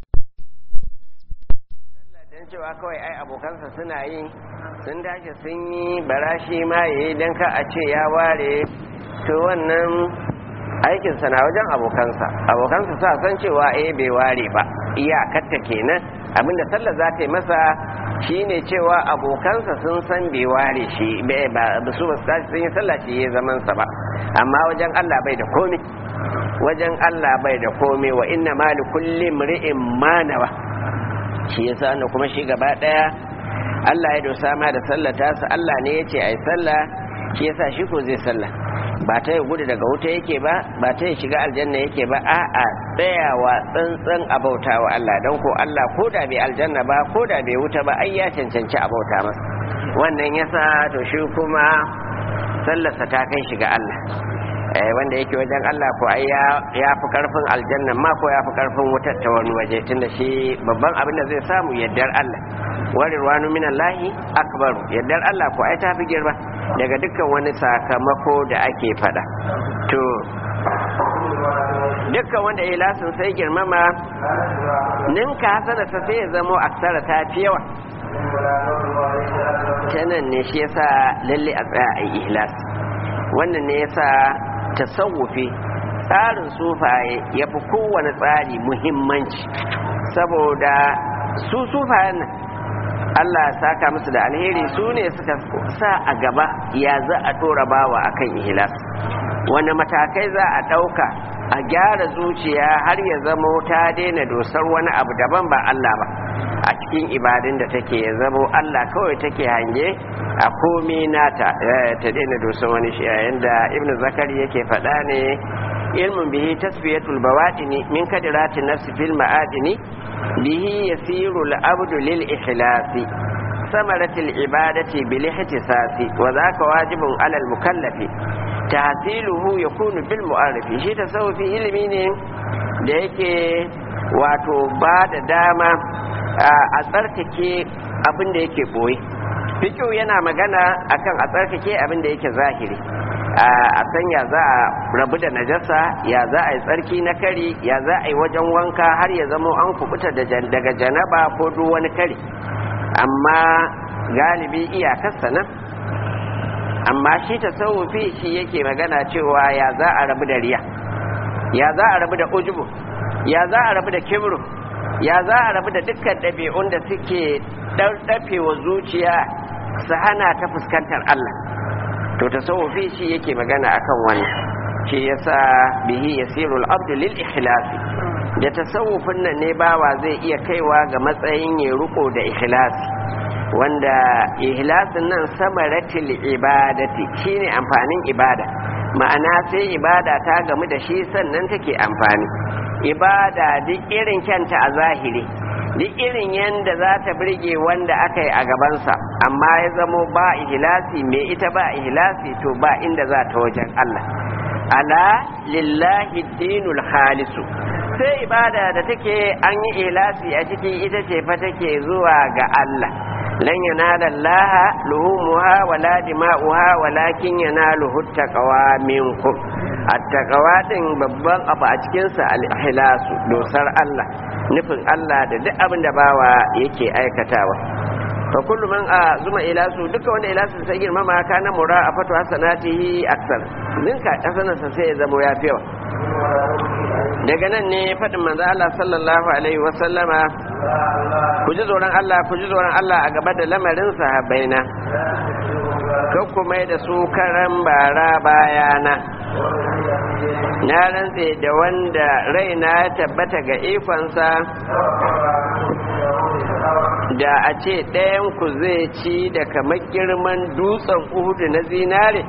don cewa kawai ai abokansa suna yi sun tashi sun yi barashi ma ya yi don ka a ce ya ware to wannan aikinsa na wajen abokansa abokansa sa san cewa eh bai ware ba iyakarta kenan abinda sallar za ta yi masa shine cewa abokansa sun san bai ware shi ba su ba sun yi sallah shi ya zaman sa ba amma wajen Allah bai da komai wajen Allah bai da komai wa inna ma li kulli mri'in ma nawa shi yasa ne kuma shi gaba daya Allah ya dosa ma da sallah ta sa Allah ne yace ai sallah shi yasa shi ko zai sallah ba ta yi gudu daga wuta yake ba ba ta yi shiga aljanna yake ba a'a tsayawa tsantsan a bauta wa Allah don ko Allah ko da bai aljanna ba ko da bai wuta ba ai ya cancanci a bauta masa wannan yasa to shi kuma sallarsa ta kai shiga Allah wanda yake wajen Allah ko ai ya fi karfin aljanna ma ko ya fi karfin wutar ta wani waje tunda shi babban abin da zai samu yaddar Allah warirwanu minallahi akbaru yaddar Allah ko ai ta fi girma daga dukkan wani sakamako da ake fada to dukkan wanda ya lasin sai girmama ninka hasana ta sai ya zamo aksara ta fi yawa tanan ne shi yasa lalle a tsaya a ihlas wannan ne yasa tasawufi tsarin sufaye ya fi kowane tsari muhimmanci saboda su sufayen nan Allah ya saka musu da alheri su ne suka sa a gaba ya za a tora bawa akan ihlas wani matakai za a ɗauka a gyara zuciya har ya zamo ta daina dosar wani abu daban ba Allah ba a cikin ibadun da take ya zamo Allah kawai take hange a komi nata ta daina dosar wani shi yayin da ibnu zakari yake faɗa ne ilmin bihi tasfiyatul bawadini min kadirati nafsi fil ma'adini bihi yasiru al-abdu lil ikhlasi samaratil ibadati bil ihtisasi wa zaka wajibun alal mukallafi tahsiluhu yakunu bil mu'arifi shi tasawufi ilimi ne da yake wato ba da dama a tsarkake abin da yake boye fikiyu yana magana akan a tsarkake abin da yake zahiri a san ya za a rabu da najasa ya za a yi tsarki na kari ya za a yi wajen wanka har ya zamo an kubuta daga janaba ko duk wani kari amma galibi iyakarsa nan amma shi tasawufi shi yake magana cewa ya za a rabu da riya ya za a rabu da ujubu ya za a rabu da kibru ya za a rabu da dukkan ɗabi'un da suke ɗarɗafe wa zuciya su hana ta fuskantar Allah to tasawufi shi yake magana akan wannan shi yasa bihi yasirul abdu lil ikhlasi da tasawufin nan ne bawa zai iya kaiwa ga matsayin ya riko da ikhlasi wanda ihlasin nan samaratil ibadati shine amfanin ibada ma'ana sai ibada ta gamu da shi sannan take amfani ibada duk irin kyanta a zahiri duk irin yadda za ta birge wanda aka yi a gabansa amma ya zamo ba ihlasi mai ita ba ihlasi to ba inda za ta wajen Allah ala lillahi dinul khalisu sai ibada da take an yi ihlasi a ciki ita ce fa take zuwa ga Allah lan yanala Allah luhumuha wala dima'uha walakin yanaluhu taqwa minkum at-taqwa din babban abu a cikin sa al-ikhlasu dosar Allah nufin Allah da duk abin da bawa yake aikatawa fa kullu man azuma ilasu duka wanda ilasu sai girmama kana mura a fatu hasanatihi aksar ninka hasanarsa sai ya zama ya fiyawa daga nan ne faɗin manzo Allah sallallahu alaihi wa sallama ku ji tsoron Allah ku ji tsoron Allah a gaba da lamarin sahabbaina kan ku mai da su karan bara bayana na rantse da wanda raina ya tabbata ga ikonsa da a ce ɗayanku zai ci da kamar girman dutsen uhudu na zinare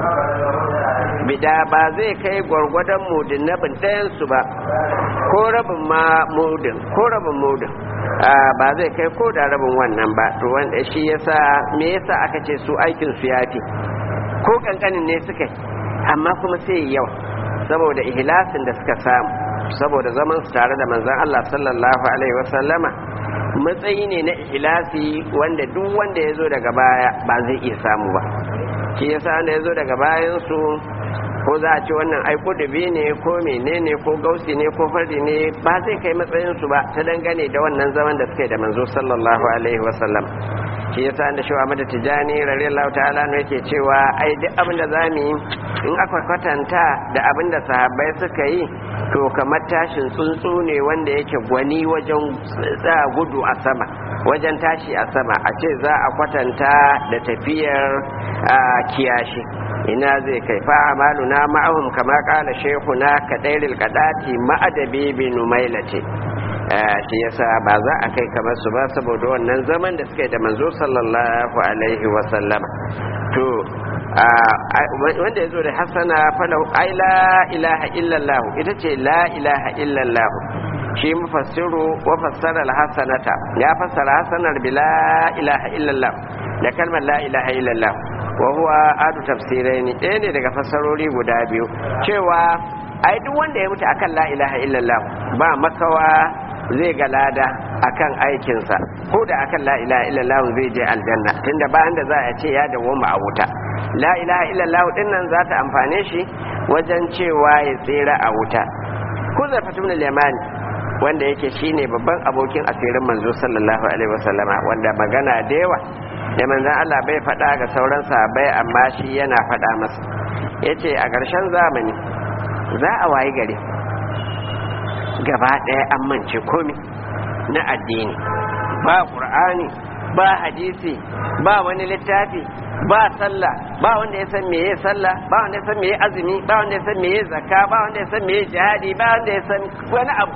bida ba zai kai gwargwadon mudin na ɗayansu ba ko rabin ma mudin ko rabin mudin ba zai kai ko da rabin wannan ba to wanda shi yasa me yasa aka ce su aikin su yafi ko kankanin ne suka amma kuma sai yawa saboda ihlasin da suka samu saboda zaman su tare da manzon Allah sallallahu alaihi wasallama matsayi ne na ihlasi wanda duk wanda ya zo daga baya ba zai iya samu ba shi yasa wanda ya zo daga bayan su ko za a ce wannan ai kudubi ne ko menene ko gausi ne ko fardi ne ba zai kai matsayin su ba ta dangane da wannan zaman da suke da manzo sallallahu alaihi wasallam shi yasa da shi Ahmad Tijani radiyallahu ta'ala ne yake cewa ai duk abin da zamu yi in aka kwatanta da abin da sahabbai suka yi to kamar tashin tsuntsu ne wanda yake gwani wajen gudu a sama wajen tashi a sama a ce za a kwatanta da tafiyar kiyashi ina zai kai fa amaluna ma'ahum kama kala shekuna kadairil kadati ma'adabi bi numailati shi yasa ba za a kai kamar su ba saboda wannan zaman da suka yi da manzo sallallahu alaihi wa sallama to wanda ya zo da hasana falahu ai la ilaha illallah ita ce la ilaha illallah shi mufassiru wa fassara al-hasanata ya fassara hasanar bi la ilaha illallah da kalmar la ilaha illallah wa huwa adu tafsiraini ɗaya ne daga fassarori guda biyu cewa ai duk wanda ya mutu akan la ilaha illallah ba makawa zai ga lada akan aikinsa ko da akan la ilaha illallah zai je aljanna tunda bayan da za a ce ya dawoma a wuta la ilaha illallah din nan za ta amfane shi wajen cewa ya tsira a wuta ko zarfatu min al-yamani wanda yake shine babban abokin asirin manzo sallallahu alaihi wasallama wanda magana da yawa da manzon Allah bai faɗa ga sauran sahabbai amma shi yana faɗa masa yace a ƙarshen zamani za a wayi gari gaba ɗaya an mance komi na addini ba ƙur'ani ba hadisi ba wani littafi ba sallah ba wanda ya san meye sallah ba wanda ya san meye azumi ba wanda ya san meye zakka ba wanda ya san meye jihadi ba wanda ya san wani abu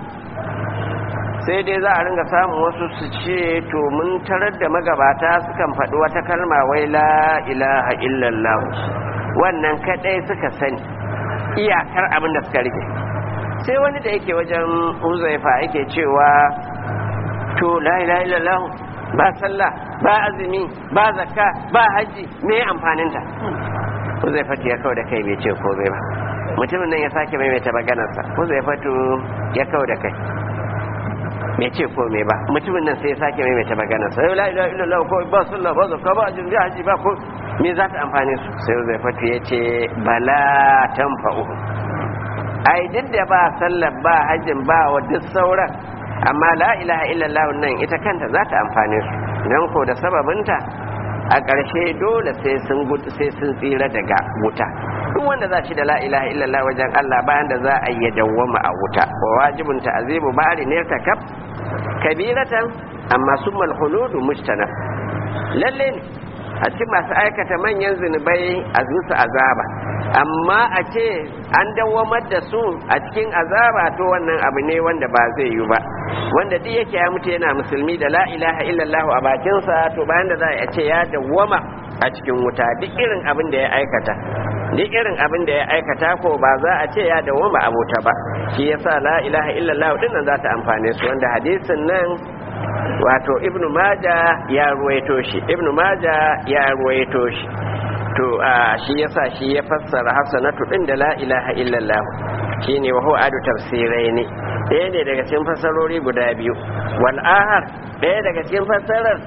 sai dai za a ringa samun wasu su ce to mun tarar da magabata sukan faɗi wata kalma wai la ilaha illallah wannan kadai suka sani iyakar abin da suka rike sai wani da yake wajen huzaifa yake cewa to la ilaha illallah ba sallah ba azumi ba zakka ba haji me amfaninta huzaifa ya kawo da kai bai ce komai ba mutumin nan ya sake maimaita maganarsa huzaifa ya kawo da kai bai ce komai ba mutumin nan sai ya sake maimaita maganarsa la ilaha illallah ko ba sallah ba zakka ba azumi ba haji ba ko me za ta amfane su sai huzaifa ya ce bala tanfa'u ai duk da ba sallar ba hajjin ba wa duk sauran amma la ilaha illallah nan ita kanta za ta amfane su don ko da sababinta a ƙarshe dole sai sun gudu sai sun tsira daga wuta duk wanda za shi da la ilaha illallah wajen Allah bayan da za a yi dawwama a wuta wa wajibun ta'zibu bari ne ta kaf kabiratan amma summal huludu mujtana lalle ne a cikin masu aikata manyan zunubai a zusu azaba amma a ce an dawamar da su a cikin azaba to wannan abu ne wanda ba zai yi ba wanda duk yake ya mutu yana musulmi da la ilaha illallah a bakinsa to bayan da za a ce ya dawwama a cikin wuta duk irin abin da ya aikata duk irin abin da ya aikata ko ba za a ce ya dawwama a wuta ba shi yasa la ilaha illallah din nan za ta amfane su wanda hadisin nan wato ibnu maja ya ruwaito shi ibnu maja ya ruwaito shi to a shi yasa shi ya fassara hasanatu din da la ilaha illallah shine wa huwa adu tafsirai ne ɗaya ne daga cikin fassarori guda biyu wal ahar ɗaya daga cikin fassarar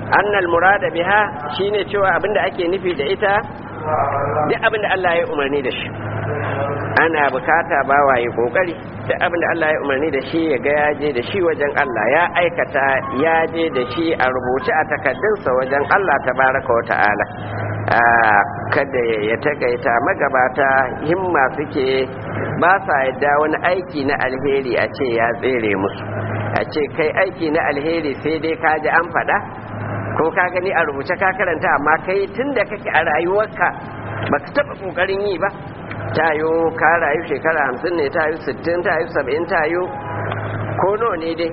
annal murada biha shine cewa abinda ake nufi da ita duk abinda Allah ya umarni da shi ana bukata bawa ya kokari duk abinda Allah ya umarni da shi ya ga ya je da shi wajen Allah ya aikata ya je da shi a rubuce a takaddunsa wajen Allah tabaraka wa ta'ala kada ya takaita magabata himma suke ba sa yadda wani aiki na alheri a ce ya tsere musu a ce kai aiki na alheri sai dai ka ji an faɗa ko ka gani a rubuce ka karanta amma kai tun da kake a rayuwarka ba ka taɓa ƙoƙarin yi ba tayo ka rayu shekara hamsin ne tayo sittin tayo saba'in tayo ko no ne dai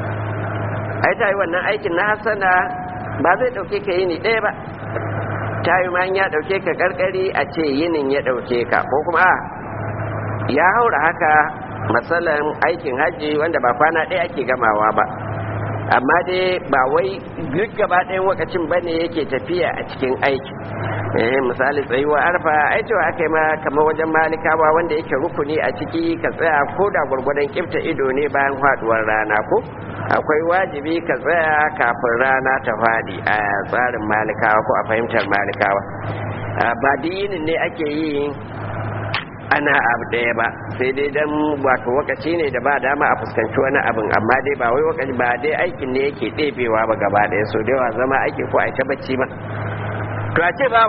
ai tayo wannan aikin na hasana ba zai ɗauke ka yini ɗaya ba tayo ma ya ɗauke ka ƙarƙari a ce yinin ya ɗauke ka ko kuma a ya haura haka matsalan aikin hajji wanda ba kwana ɗaya ake gamawa ba amma dai ba wai duk gaba ɗayan wakacin ba ne yake tafiya a cikin aiki eh misali tsayuwa arfa ai cewa aka yi ma kamar wajen malikawa wanda yake rukuni a ciki ka tsaya ko da gwargwadon kifta ido ne bayan faduwar rana ko akwai wajibi ka tsaya kafin rana ta faɗi a tsarin malikawa ko a fahimtar malikawa ba dinin ne ake yi ana abu ɗaya ba sai dai dan wato wakaci ne da ba dama a fuskanci wani abin amma dai ba wai wakaci ba dai aikin ne yake ɗebewa ba gaba ɗaya so da yawa zama ake ko a ta bacci ba to a ce ba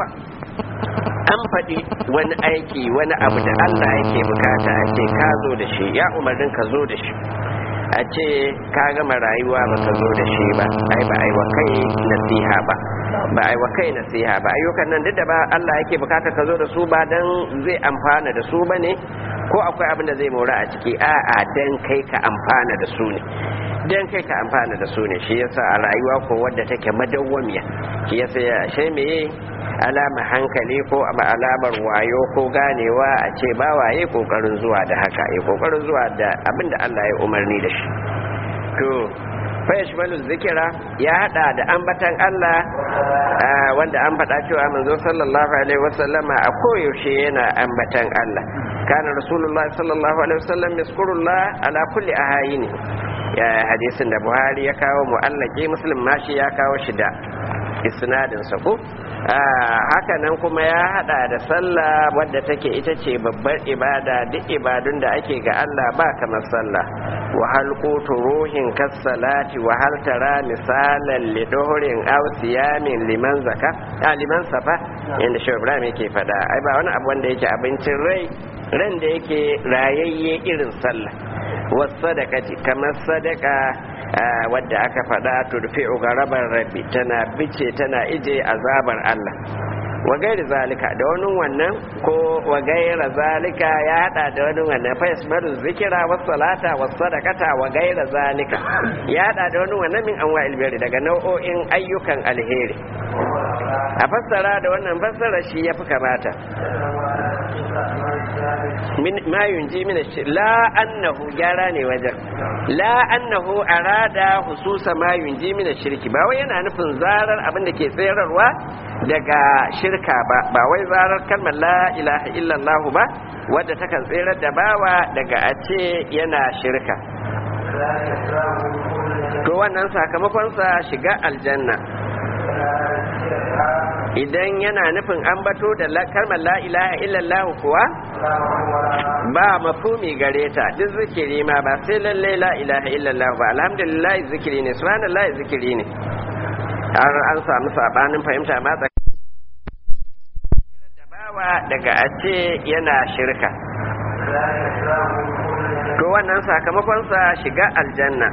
an faɗi wani aiki wani abu da Allah yake bukata a ce ka zo da shi ya umarnin ka zo da shi a ce ka gama rayuwa ba ka zo da shi ba ai ba ai wa kai nasiha ba ba ai wa kai nasiha ba ayyukan nan duk da ba Allah yake bukata ka zo da su ba dan zai amfana da su bane ko akwai abin da zai mora a ciki a'a dan kai ka amfana da su ne dan kai ka amfana da su ne shi yasa a rayuwa ko wadda take madawwamiya shi yasa ya she meye alama hankali ko alamar wayo ko ganewa a ce ba waye kokarin zuwa da haka ya kokarin zuwa da abin da Allah ya umarni da shi to fayashmalu zikira ya hada da ambatan Allah wanda an faɗa cewa manzo sallallahu alaihi wasallama a koyaushe yana ambatan Allah kana rasulullah sallallahu alaihi wasallam yaskurullah ala kulli ahayini ya hadisin da Buhari ya kawo mu'allaki muslim ma shi ya kawo shi da isnadin sa ko haka nan kuma ya hada da sallah wadda take ita ce babbar ibada duk ibadun da ake ga Allah ba kamar sallah wa hal qutu ruhin kas salati wa hal tara misalan li duhrin aw siyamin liman zaka a liman safa inda shi Ibrahim yake fada ai ba wani abu wanda yake abincin rai ran da yake rayayye irin sallah was sadaqati kamar sadaka wadda aka faɗa turfi'u garabar rabbi tana bice tana ije azabar Allah wa gairi zalika da wani wannan ko wa gaira zalika ya hada da wani wannan fa yasmaru zikira was salata was sadaqata wa gaira zalika ya hada da wani wannan min anwa'il birri daga nau'o'in ayyukan alheri a fassara da wannan fassara shi yafi kamata ma yunji min la annahu gyara ne wajen la annahu arada hususa ma yunji min shirki ba wai yana nufin zarar abin da ke tsayarwa daga shirka ba ba wai zarar kalmar la ilaha illallah ba wadda takan tserar da bawa daga a ce yana shirka to wannan sakamakonsa shiga aljanna idan yana nufin an bato da kalmar la ilaha illallah kuwa ba mafumi gare ta duk zikiri ma ba sai lalle la ilaha illallah ba alhamdulillah zikiri ne subhanallah zikiri ne har an samu sabanin fahimta ma bawa daga a ce yana shirka to wannan sakamakonsa shiga aljanna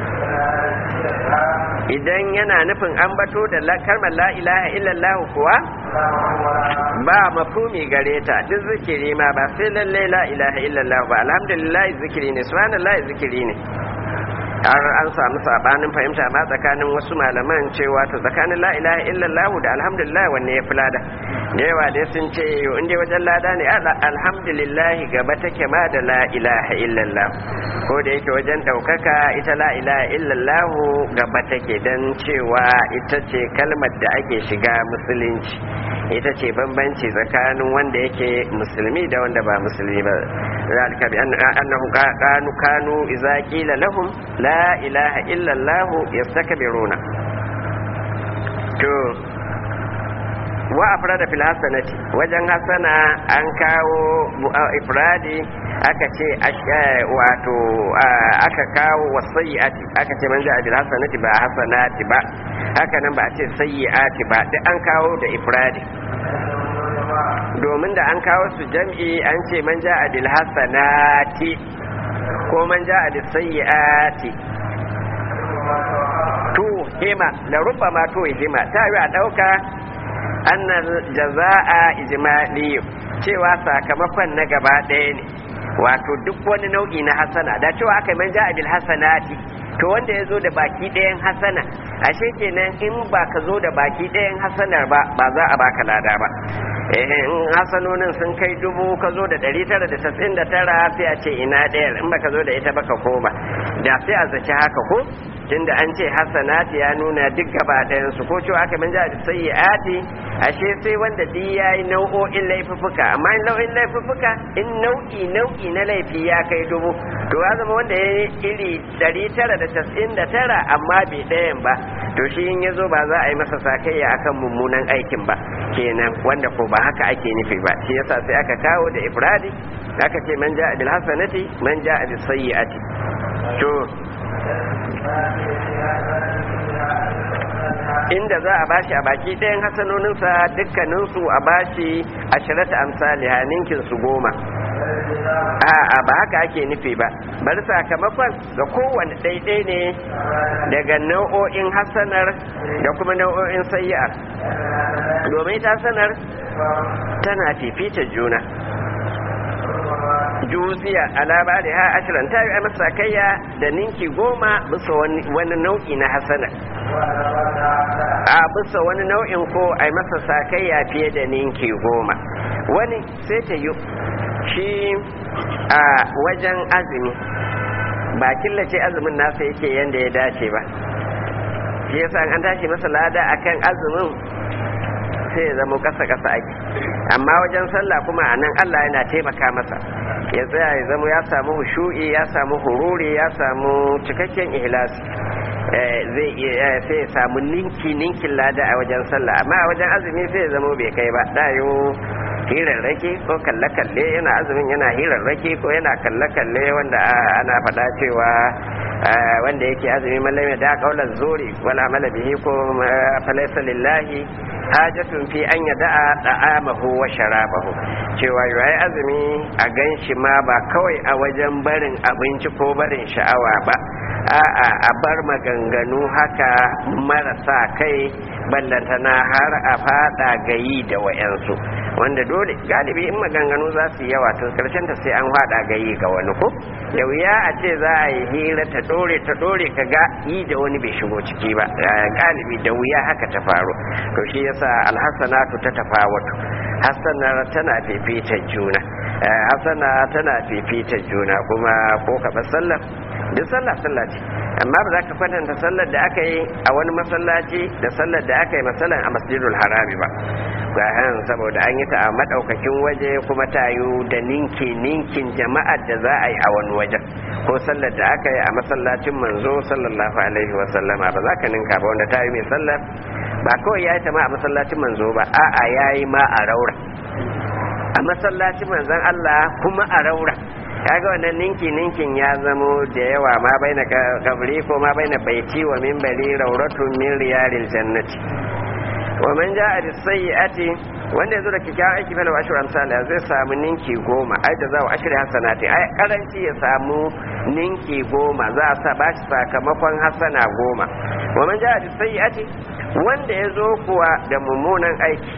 idan yana nufin an bato da kalmar la ilaha illallah kuwa ba mafumi gare ta duk zikiri ma ba sai lalle la ilaha illallah ba alhamdulillah zikiri ne subhanallah zikiri ne har an samu sabanin fahimta ma tsakanin wasu malaman cewa to tsakanin la ilaha illallah da alhamdulillah wanne ya fi lada da yawa dai sun ce yo inda wajen lada ne alhamdulillah gaba take ma da la ilaha illallah ko da yake wajen daukaka ita la ilaha illallah gaba take dan cewa ita ce kalmar da ake shiga musulunci ita ce bambanci tsakanin wanda yake musulmi da wanda ba musulmi ba zalika bi annahu kanu kanu idza qila lahum la ilaha illa allah yastakbiruna to wa afrada fil hasanati wajen hasana an kawo ifradi aka ce wato aka kawo wasayyi'ati aka ce man ja'a bil hasanati ba hasanati ba haka nan ba a ce sayyi'ati ba duk an kawo da ifradi domin da an kawo su jam'i an ce man ja'a bil hasanati ko man ja'a bis sayyi'ati to hima la rubbama to hima ta yi a dauka annal jaza'a ijmali cewa sakamakon na gaba ɗaya ne wato duk wani nau'i na hasana da cewa aka man ja'a bil hasanati to wanda ya zo da baki ɗayan hasana ashe kenan in ba ka zo da baki ɗayan hasanar ba ba za a baka lada ba in hasanonin sun kai dubu ka zo da ɗari tara da tasa'in da tara sai a ce ina ɗayar in ba ka zo da ita ba ka koma da sai a zaci haka ko tunda an ce hasanati ya nuna duk gaba ɗayansu ko cewa aka manja da sayyi'ati ashe sai wanda duk yayi nau'o'in laifuffuka amma in nau'in laifuffuka in nau'i nau'i na laifi ya kai dubu to ya zama wanda ya yi iri ɗari tara da tas'in da tara amma bai ɗayan ba to shi in ya zo ba za a yi masa sakayya akan mummunan aikin ba kenan wanda ko ba haka ake nufi ba shi yasa sai aka kawo da ifradi aka ce man ja'a bil hasanati man ja'a bis sayyi'ati to inda za a bashi a baki ɗayan hasanoninsa dukkaninsu a bashi a shirata amsali ninkin su goma a'a ba haka ake nufi ba bari sakamakon ga kowane ɗaiɗai ne daga nau'o'in hasanar da kuma nau'o'in sayi'ar domin ta sanar tana fifita juna juziya alaba da ha ashirin ta yi masa kayya da ninki goma bisa wani nau'i na hasana a bisa wani nau'in ko a yi masa sakayya fiye da ninki goma wani sai ta yi shi a wajen azumi ba killace azumin nasa yake yadda ya dace ba shi yasa an tashi masa lada akan azumin sai ya zama kasa-kasa ake amma wajen sallah kuma a nan allah yana taimaka masa ya tsaya ya zama ya samu hushu'i ya samu hururi ya samu cikakken ihlasi zai iya sai ya samu ninki ninkin lada a wajen sallah amma a wajen azumi sai ya zama bai kai ba dayo hirarrake ko kalle-kalle yana azumin yana hirarrake ko yana kalle-kalle wanda ana faɗa cewa wanda yake azumi malami da kaular zuri wala amala bihi ko falaisa lillahi hajatun fi an yada'a da'amahu wa sharabahu cewa yayi azumi a ganshi ma ba kawai a wajen barin abinci ko barin sha'awa ba a'a a bar maganganu haka marasa kai ballantana har a fada gayi da wayansu wanda dole galibi in maganganu za su yi yawa tun karshen ta sai an fada gayi ga wani ko da wuya a ce za a yi hira ta dore ta dore ka ga yi da wani bai shigo ciki ba galibi da wuya haka ta faru to shi yasa alhassanatu ta tafawatu hassanar tana fifita juna hassana tana fifita juna kuma ko ka sallah duk sallah sallah ce amma ba za ka kwatanta sallar da aka yi a wani masallaci da sallar da aka yi masalan a masjidul harami ba ga han saboda an yi ta a madaukakin waje kuma ta yi da ninki ninkin jama'ar da za a yi a wani wajen ko sallar da aka yi a masallacin manzo sallallahu alaihi wa sallama ba za ka ninka ba wanda ta yi mai sallar ba kawai ya yi ta ma a masallacin manzo ba a'a ya yi ma a raura a masallacin manzon Allah kuma a raura kaga wannan ninki ninkin ya zamo da yawa ma baina kabri ko ma baina baiti wa minbari rauratun min riyalil jannati wa man ja'a bis sayyi'ati wanda yazo da kikkiawan aiki fa ashru amsal zai samu ninki goma ai da za wa ashri hasanati ai karanci ya samu ninki goma za a sa bashi sakamakon hasana goma wa man ja'a bis sayyi'ati wanda yazo kuwa da mummunan aiki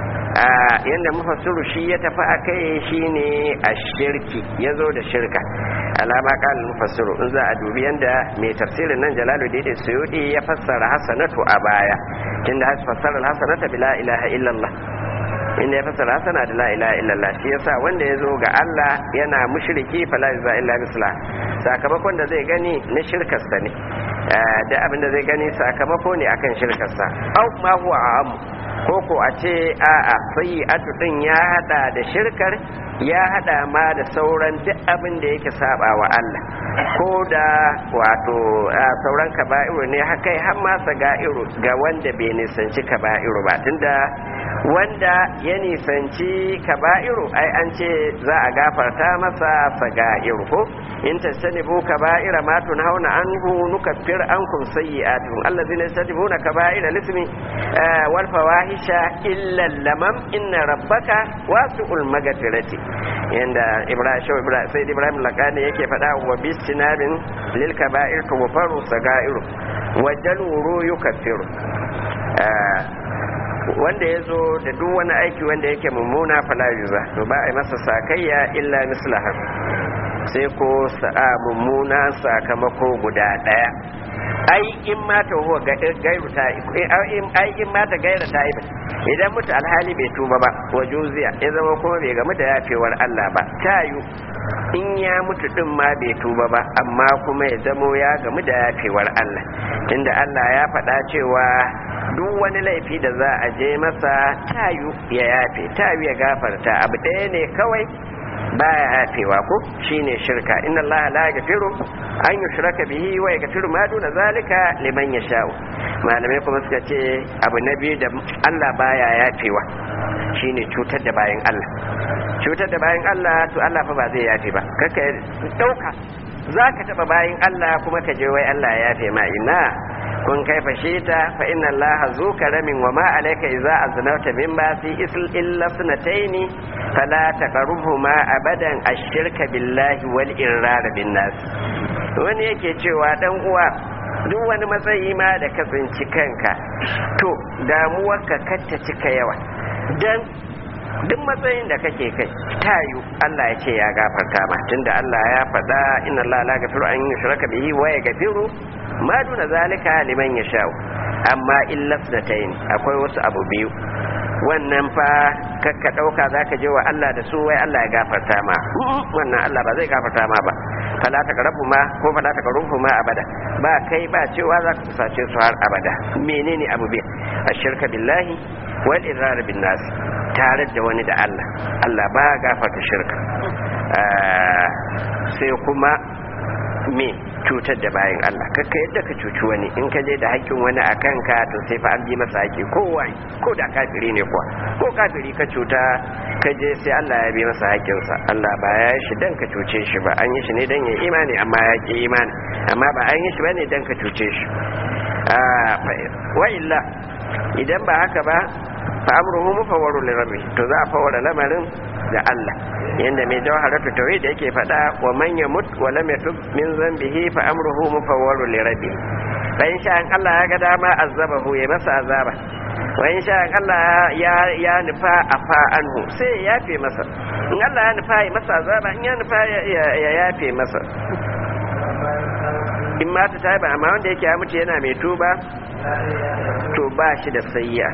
yadda mufassiru shi ya tafi a kai shi ne a shirki ya zo da shirka alama kan mufassiru in za a dubi yadda mai tafsirin nan jalalu da suyudi ya fassara hasanatu a baya tunda has fassara hasanata bi la ilaha illallah inda ya fassara hasana da la ilaha illallah shi yasa wanda ya zo ga Allah yana mushriki fala yuza illa misla sakamakon da zai gani na shirkarsa ne da abin da zai gani sakamako ne akan shirkarsa au ma huwa a'am ko ko a ce a'a sayyi'atu din ya hada da shirkar ya hada ma da sauran duk abin da yake saba wa Allah ko da wato sauran kaba'iru ne haka har ma saga'iru ga wanda bai nisanci kaba'iru ba tunda wanda ya nisanci kaba'iru ai an ce za a gafarta masa saga'iru ko in tajtanibu kaba'ira ma tunhauna anhu nukaffir ankum sayyi'atukum allazina yajtanibuna kaba'ira lismi wal fawahisha illa lamam inna rabbaka wasi'ul maghfirati yanda ibrahim ibrahim sai ibrahim laqani yake faɗa wa bistinabin lil kaba'ir tughfaru sagairu wa jaluru yukaffiru wanda ya zo da duk wani aiki wanda yake mummuna fala yuza to ba a yi masa sakayya illa mislaha sai ko sa'a mummuna sakamako guda daya ai in mata huwa gairu ta ai in mata gaira ta ibi idan mutu alhali bai tuba ba wa juziya ya zama kuma bai gamu da yafewar Allah ba tayu in ya mutu din ma bai tuba ba amma kuma ya zamo ya gamu da yafewar Allah tunda Allah ya faɗa cewa duk wani laifi da za a je masa tayu ya yafe tayu ya gafarta abu ɗaya ne kawai baya hafewa ko shine shirka inna Allah la yaghfiru an yushraka bihi wa yaghfiru ma duna zalika liman yasha'u malamai kuma suka ce abu na biyu da Allah baya yafewa shine cutar da bayan Allah cutar da bayan Allah to Allah fa ba zai yafe ba kaka dauka zaka taba bayan Allah kuma ka je wai Allah ya yafe ma ina kun kai fashita fa inna allaha zu karamin wa ma alayka idza aznawta min basi isl illa sunataini fala taqrubuhuma abadan ash-shirka billahi wal irrar bin nas wani yake cewa dan uwa duk wani matsayi ma da ka tsinci kanka to damuwarka kacce cika yawa dan duk matsayin da kake kai tayu Allah ya ce ya gafarta ma tunda Allah ya faɗa inna Allah la gafiru an yushraka bihi wa yaghfiru ma duna zalika liman yasha'u amma illas da tayin akwai wasu abu biyu wannan fa kakka dauka zaka je wa Allah da su wai Allah ya gafarta ma wannan Allah ba zai gafarta ma ba fala ta karabu ma ko fala ta karubu ma abada ba kai ba cewa za ka kusace su har abada menene abu biyu ashirka billahi wal idrar bin nas tare da wani da Allah Allah ba gafarta shirka sai kuma me cutar da bayan Allah kakka yadda ka cuci wani in ka je da haƙƙin wani a kanka to sai fa an bi masa haƙƙi kowa ko da kafiri ne kuwa ko kafiri ka cuta ka je sai Allah ya bi masa haƙƙinsa Allah ba ya yi shi dan ka cuce shi ba an yi shi ne dan ya imani amma ya ƙi imani amma ba an yi shi ba ne dan ka cuce shi wa illa idan ba haka ba fa amruhu mufawwaru li rabbi to za a fawara lamarin da Allah yanda mai jawharatu tauhid yake fada wa man yamut wa lam yatub min zambihi fa amruhu mufawwaru li rabbi fa in sha Allah ya ga dama azabahu ya masa azaba wa in sha Allah ya ya nufa afa anhu sai ya yafe masa in Allah ya nufa ya masa azaba in ya nufa ya yafe masa in ma ta taiba amma wanda yake ya mutu yana mai tuba to ba shi da sayya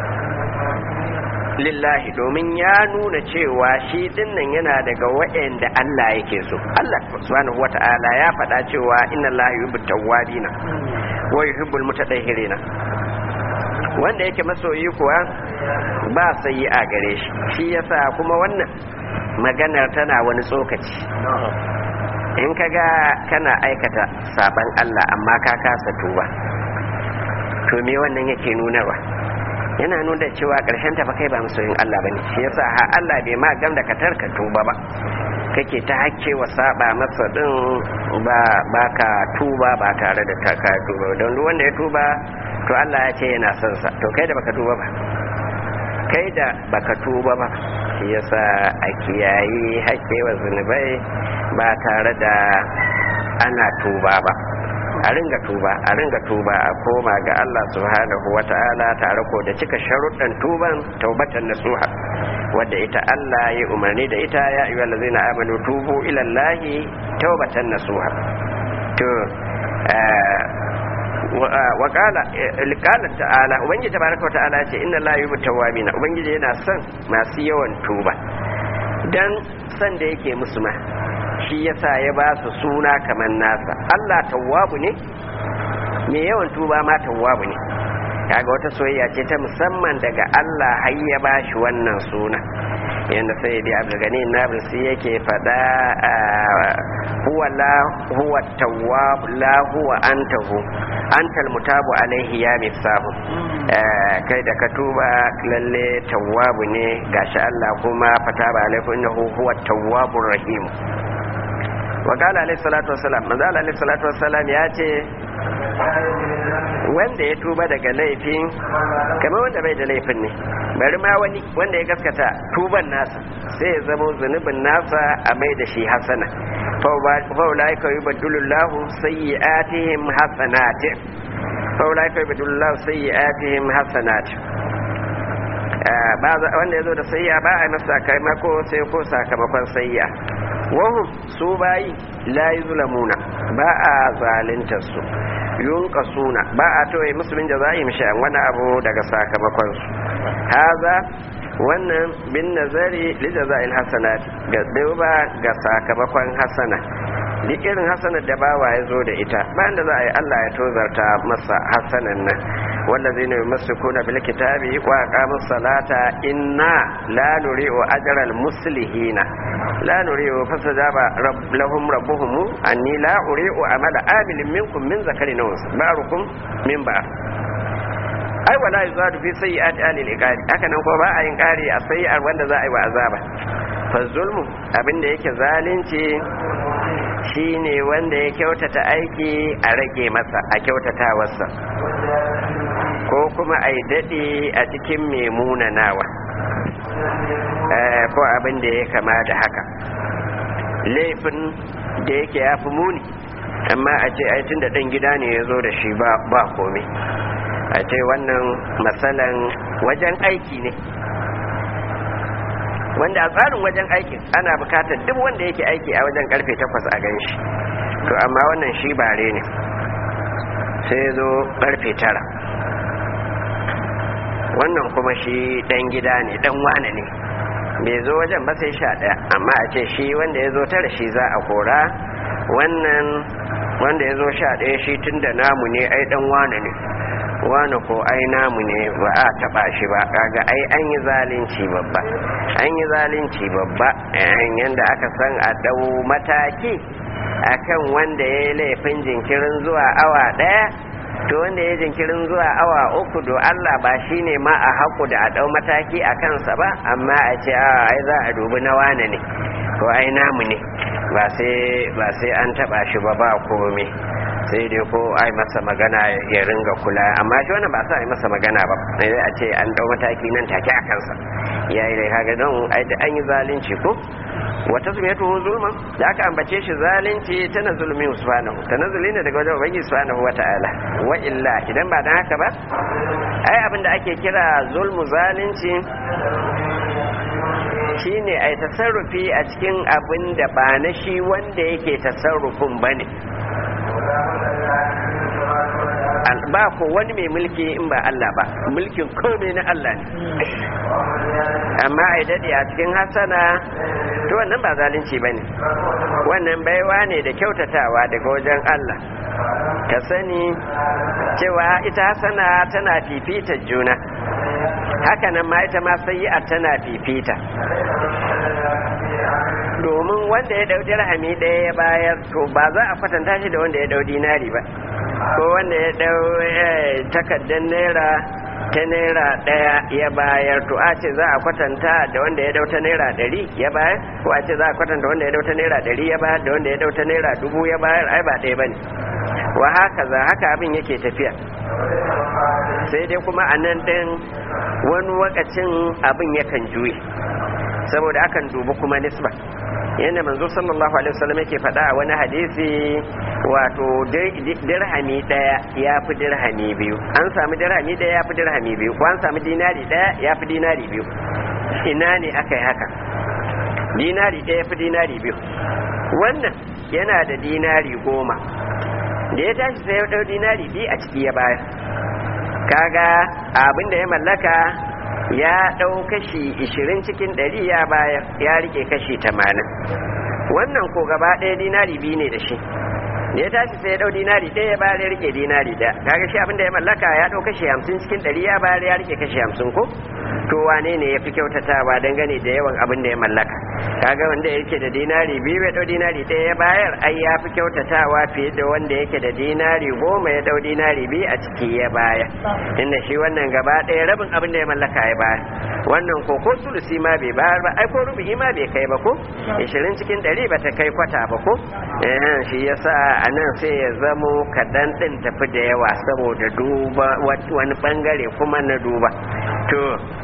lillahi domin ya nuna cewa shi dinnan yana daga waɗanda Allah yake so Allah subhanahu wata'ala ya faɗa cewa inna Allah yuhibbu tawwabina wa yuhibbul mutatahhirina wanda yake masoyi kuwa ba sai a gare shi shi yasa kuma wannan maganar tana wani tsokaci in kaga kana aikata saban Allah amma ka kasa tuba to me wannan yake nunarwa yana nuna cewa ƙarshen ta fa kai ba masoyin Allah bane shi yasa ha Allah bai ma gam da ka tarka tuba ba kake ta hakke wa saba masa din ba ba ka tuba ba tare da ta ka tuba don duk wanda ya tuba to Allah ya ce yana son sa to kai da baka tuba ba kai da baka tuba ba shi yasa a kiyayi hakke wa zunubai ba tare da ana tuba ba a ringa tuba a ringa tuba a koma ga Allah subhanahu wa ta'ala tare ko da cika sharuɗan tuban taubatan nasuha wadda ita Allah ya umarni da ita ya ayyuhal ladzina amanu tubu ila Allahi taubatan nasuha to wa qala qala ta'ala ubangiji tabaraka ta'ala ce inna la yuhibbu tawwabina ubangiji yana son masu yawan tuba dan san da yake musu ma shi yasa ya ba su suna kamar nasa Allah tawwabu ne me yawan tuba ma tawwabu ne kaga wata soyayya ce ta musamman daga Allah har ya bashi wannan suna yanda sai dai abdulgani nabisi yake fada huwa la huwa tawwab la huwa antahu antal mutabu alaihi ya mifsahu kai da ka tuba lalle tawwabu ne gashi Allah kuma fataba alaihi innahu huwa tawwabur rahim wa qala alaihi salatu wassalam manzo alaihi salatu wassalam ya ce wanda ya tuba daga laifin kamar wanda bai da laifin ne bari ma wani wanda ya gaskata tuban nasa sai ya zama zunubin nasa a mai da shi hasana faulaika yubaddilullahu sayyi'atihim hasanatin faulaika yubaddilullahu sayyi'atihim hasanatin wanda ya zo da sayya ba a masa sakamako sai ko sakamakon sayya wahum su bayi la yuzlamuna ba a zaluntar su yunka suna ba a toye musulmin jaza'im sha'an wani abu daga sakamakon su haza wannan bin nazari li jaza'il hasanat ga duba ga sakamakon hasana duk irin hasanar da bawa ya zo da ita bayan da za a yi Allah ya tozarta masa hasanan nan والذين يمسكون بالكتاب وأقاموا الصلاة إنا لا نريء أجر المصلحين لا نريء فاستجاب رب لهم ربهم أني لا أريء عمل آمل منكم من ذكر أنثى بعضكم من بعض ai wala yuzadu fi sayyi'ati ahli al-iqari haka nan ko ba a yin kari a sayyi'ar wanda za a yi wa azaba fa zulmu abinda yake zalunci shine wanda ya kyautata aiki a rage masa a kyautatawarsa ko kuma a yi daɗe a cikin mai munanawa ko abin da ya kama da haka laifin da yake ya fi muni amma a ce aitin da ɗan gida ne ya zo da shi ba komai a ce wannan matsalan wajen aiki ne wanda a tsarin wajen aikin ana bukatar duk wanda yake aiki a wajen karfe takwas a gan shi to amma wannan shi bare ne sai zo karfe tara wannan kuma shi dan gida ne dan wane ne bai zo wajen ba sai sha ɗaya amma a ce shi wanda ya zo tara shi za a kora wannan wanda ya zo sha ɗaya shi tun da namu ne ai dan wane ne wane ko ai namu ne ba a taba shi ba kaga ai an yi zalunci babba an yi zalunci babba yanda aka san a dau mataki akan wanda ya yi laifin jinkirin zuwa awa daya to wanda ya jinkirin zuwa awa uku do Allah ba shi ne ma a haku da a dau mataki a kansa ba amma a ce a ai za a dubi na wane ne ko ai namu ne ba sai an taba shi ba ba komai sai dai ko ai masa magana ya ringa kula amma shi wannan ba sa ai masa magana ba sai a ce an dau mataki nan take a kansa yayi dai kaga don ai da an yi zalunci ko wata zumiyatu zulma da aka ambace shi zalunci tana zulmi subhanahu tanazzuli ne daga wajen ubangi subhanahu wata'ala wa illa idan ba dan haka ba ai abin da ake kira zulmu zalunci shine ai tasarrufi a cikin abin da ba na shi wanda yake tasarrufin bane ba ko wani mai mulki in ba Allah ba mulkin komai na Allah ne amma ai dade a cikin hasana to wannan ba zalunci bane wannan baiwa ne da kyautatawa daga wajen Allah ka sani cewa ita hasana tana fifita juna haka nan ma ita ma sayi'a tana fifita domin wanda ya ɗau dirhami ɗaya ya bayar to ba za a kwatanta shi da wanda ya ɗau dinari ba ko wanda ya ɗau takardar naira ta naira ɗaya ya bayar to a ce za a kwatanta da wanda ya ɗau ta naira ɗari ya bayar ko a ce za a kwatanta wanda ya ɗau ta naira ɗari ya bayar da wanda ya ɗau ta naira dubu ya bayar ai ba ɗaya ba ne wa haka za haka abin yake tafiya sai dai kuma a nan ɗin wani wakacin abin yakan juye saboda akan dubi kuma nisba yadda manzo sallallahu alaihi wasallam yake faɗa a wani hadisi wato dirhami ɗaya ya fi dirhami biyu an sami dirhami ɗaya ya fi dirhami biyu ko an sami dinari ɗaya ya fi dinari biyu ina ne aka yi haka dinari ɗaya ya fi dinari biyu wannan yana da dinari goma da ya tashi sai ya ɗau dinari biyu a ciki ya bayar kaga abin da ya mallaka ya ɗau kashi ishirin cikin ɗari ya bayar ya rike kashi tamanin wannan ko gaba ɗaya dinari biyu ne da shi da ya tashi sai ya dau dinari ɗaya ya bayar ya rike dinari ɗaya kaga shi abin da ya mallaka ya dau kashi hamsin cikin ɗari ya bayar ya rike kashi hamsin ko to wane ne ya fi kyautatawa dangane da yawan abin da ya mallaka kaga wanda yake da dinari biyu ya dau dinari ɗaya ya bayar ai ya fi kyautatawa fiye da wanda yake da dinari goma ya dau dinari biyu a ciki ya bayar inda shi wannan gaba ɗaya rabin abin da ya mallaka ya bayar wannan ko ko sulusi ma bai bayar ba ai ko rubu'i ma bai kai ba ko ishirin cikin ɗari ba ta kai kwata ba ko shi yasa a nan sai ya zamo kaɗan ɗin tafi da yawa saboda duba wani ɓangare kuma na duba to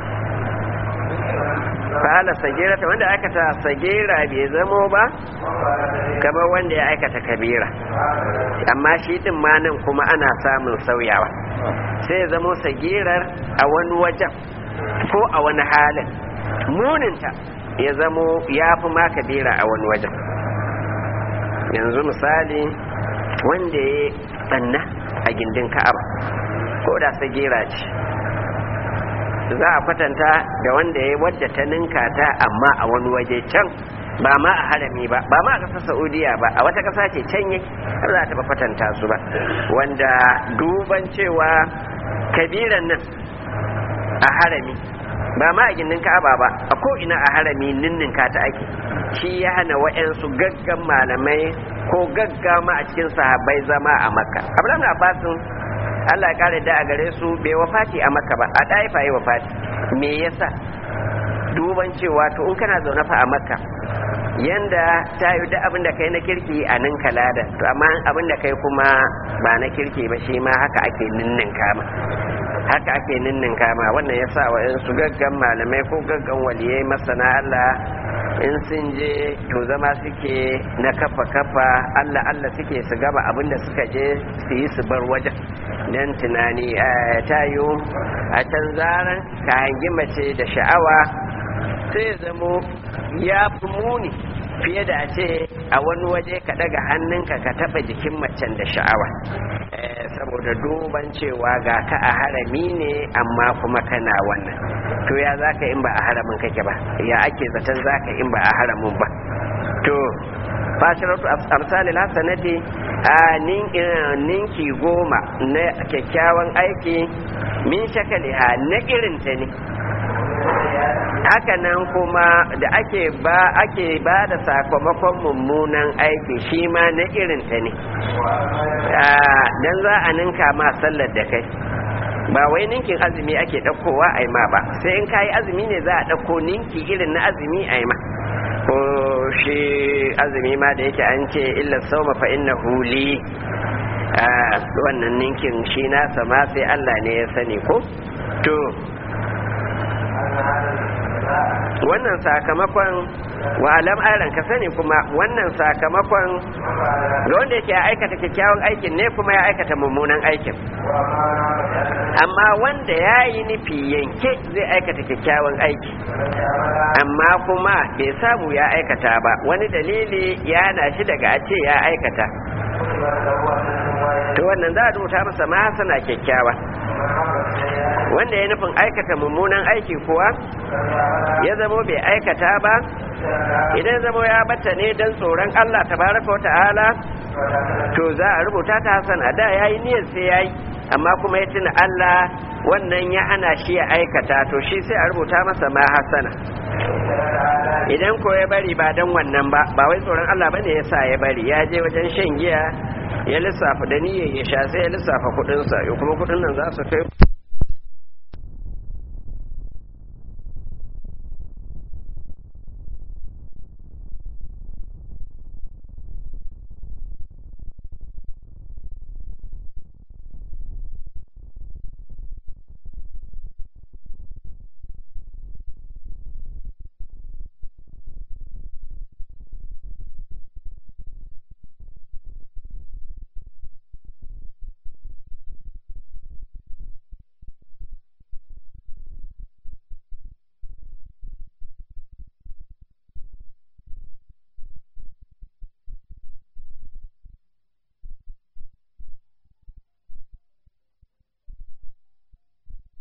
fa'ala sagira ta wanda aikata sagira bai zamo ba kamar wanda ya aikata kabira amma shi din ma nan kuma ana samun sauyawa sai ya zamo sagirar a wani wajen ko a wani halin muninta ya zamo ya fi ma kabira a wani wajen yanzu misali wanda ya tsanna a gindin ka'aba ko da sagira ce za a kwatanta da wanda ya wadda ta ninka ta amma a wani waje can ba ma a harami ba ba ma a ƙasar saudiya ba a wata ƙasa ce can yake har za ta ba kwatanta su ba wanda duban cewa kabiran nan a harami ba ma a gindin ka'aba ba a ko ina a harami ninninka ta ake shi ya hana wa'yansu gaggan malamai ko gaggama a cikin sahabbai zama a makka abdullahi abbasin Allah ya kare da a gare su bai wafati a makka ba a ɗaifa yi wafati me yasa duban cewa to in kana zaune fa a makka yanda ta yi da abin da kai na kirki a nan kalada to amma abin da kai kuma ba na kirki ba shi ma haka ake ninnin kama haka ake ninnin kama wannan ya sa su gaggan malamai ko gaggan waliyai masana Allah in sun je to zama suke na kafa kafa Allah Allah suke su gaba abinda suka je su yi su bar wajen dan tunani ta yi a can zaran ka hangi mace da sha'awa sai ya zamo ya fi muni fiye da a ce a wani waje ka daga hannunka ka taba jikin macen da sha'awa saboda duban cewa ga ka a harami ne amma kuma kana wannan to ya za ka in ba a haramin kake ba ya ake zaton za ka in ba a haramin ba to fashiratu amsalil hasanati a ninki goma na kyakkyawan aiki min shakaliha na irinta ne haka nan kuma da ake ba ake ba da sakamakon mummunan aiki shi ma na irinta ne dan za a ninka ma sallar da kai ba wai ninkin azumi ake ɗaukowa a ma ba sai in kayi azumi ne za a ɗauko ninki irin na azumi a ma ko shi azumi ma da yake an ce illa sauma fa inna huli wannan ninkin shi nasa ma sai Allah ne ya sani ko to wannan sakamakon wa alam aran ka sani kuma wannan sakamakon ga wanda yake ya aikata kyakkyawan aikin ne kuma ya aikata mummunan aikin amma wanda ya yi nufi yanke zai aikata kyakkyawan aiki amma kuma bai samu ya aikata ba wani dalili ya na shi daga a ce ya aikata to wannan za a rubuta masa ma hasana kyakkyawa wanda ya nufin aikata mummunan aiki kuwa ya zamo bai aikata ba idan zamo ya bata ne don tsoron Allah tabaraka wata'ala to za a rubuta ta hasana da ya yi niyyar sai ya yi amma kuma ya tuna Allah wannan ya ana shi ya aikata to shi sai a rubuta masa ma hasana idan ko ya bari ba don wannan ba ba wai tsoron Allah bane ya sa ya bari ya je wajen shan giya ya lissafa da niyyar ya sha sai ya lissafa kudinsa kuma kudin nan za su kai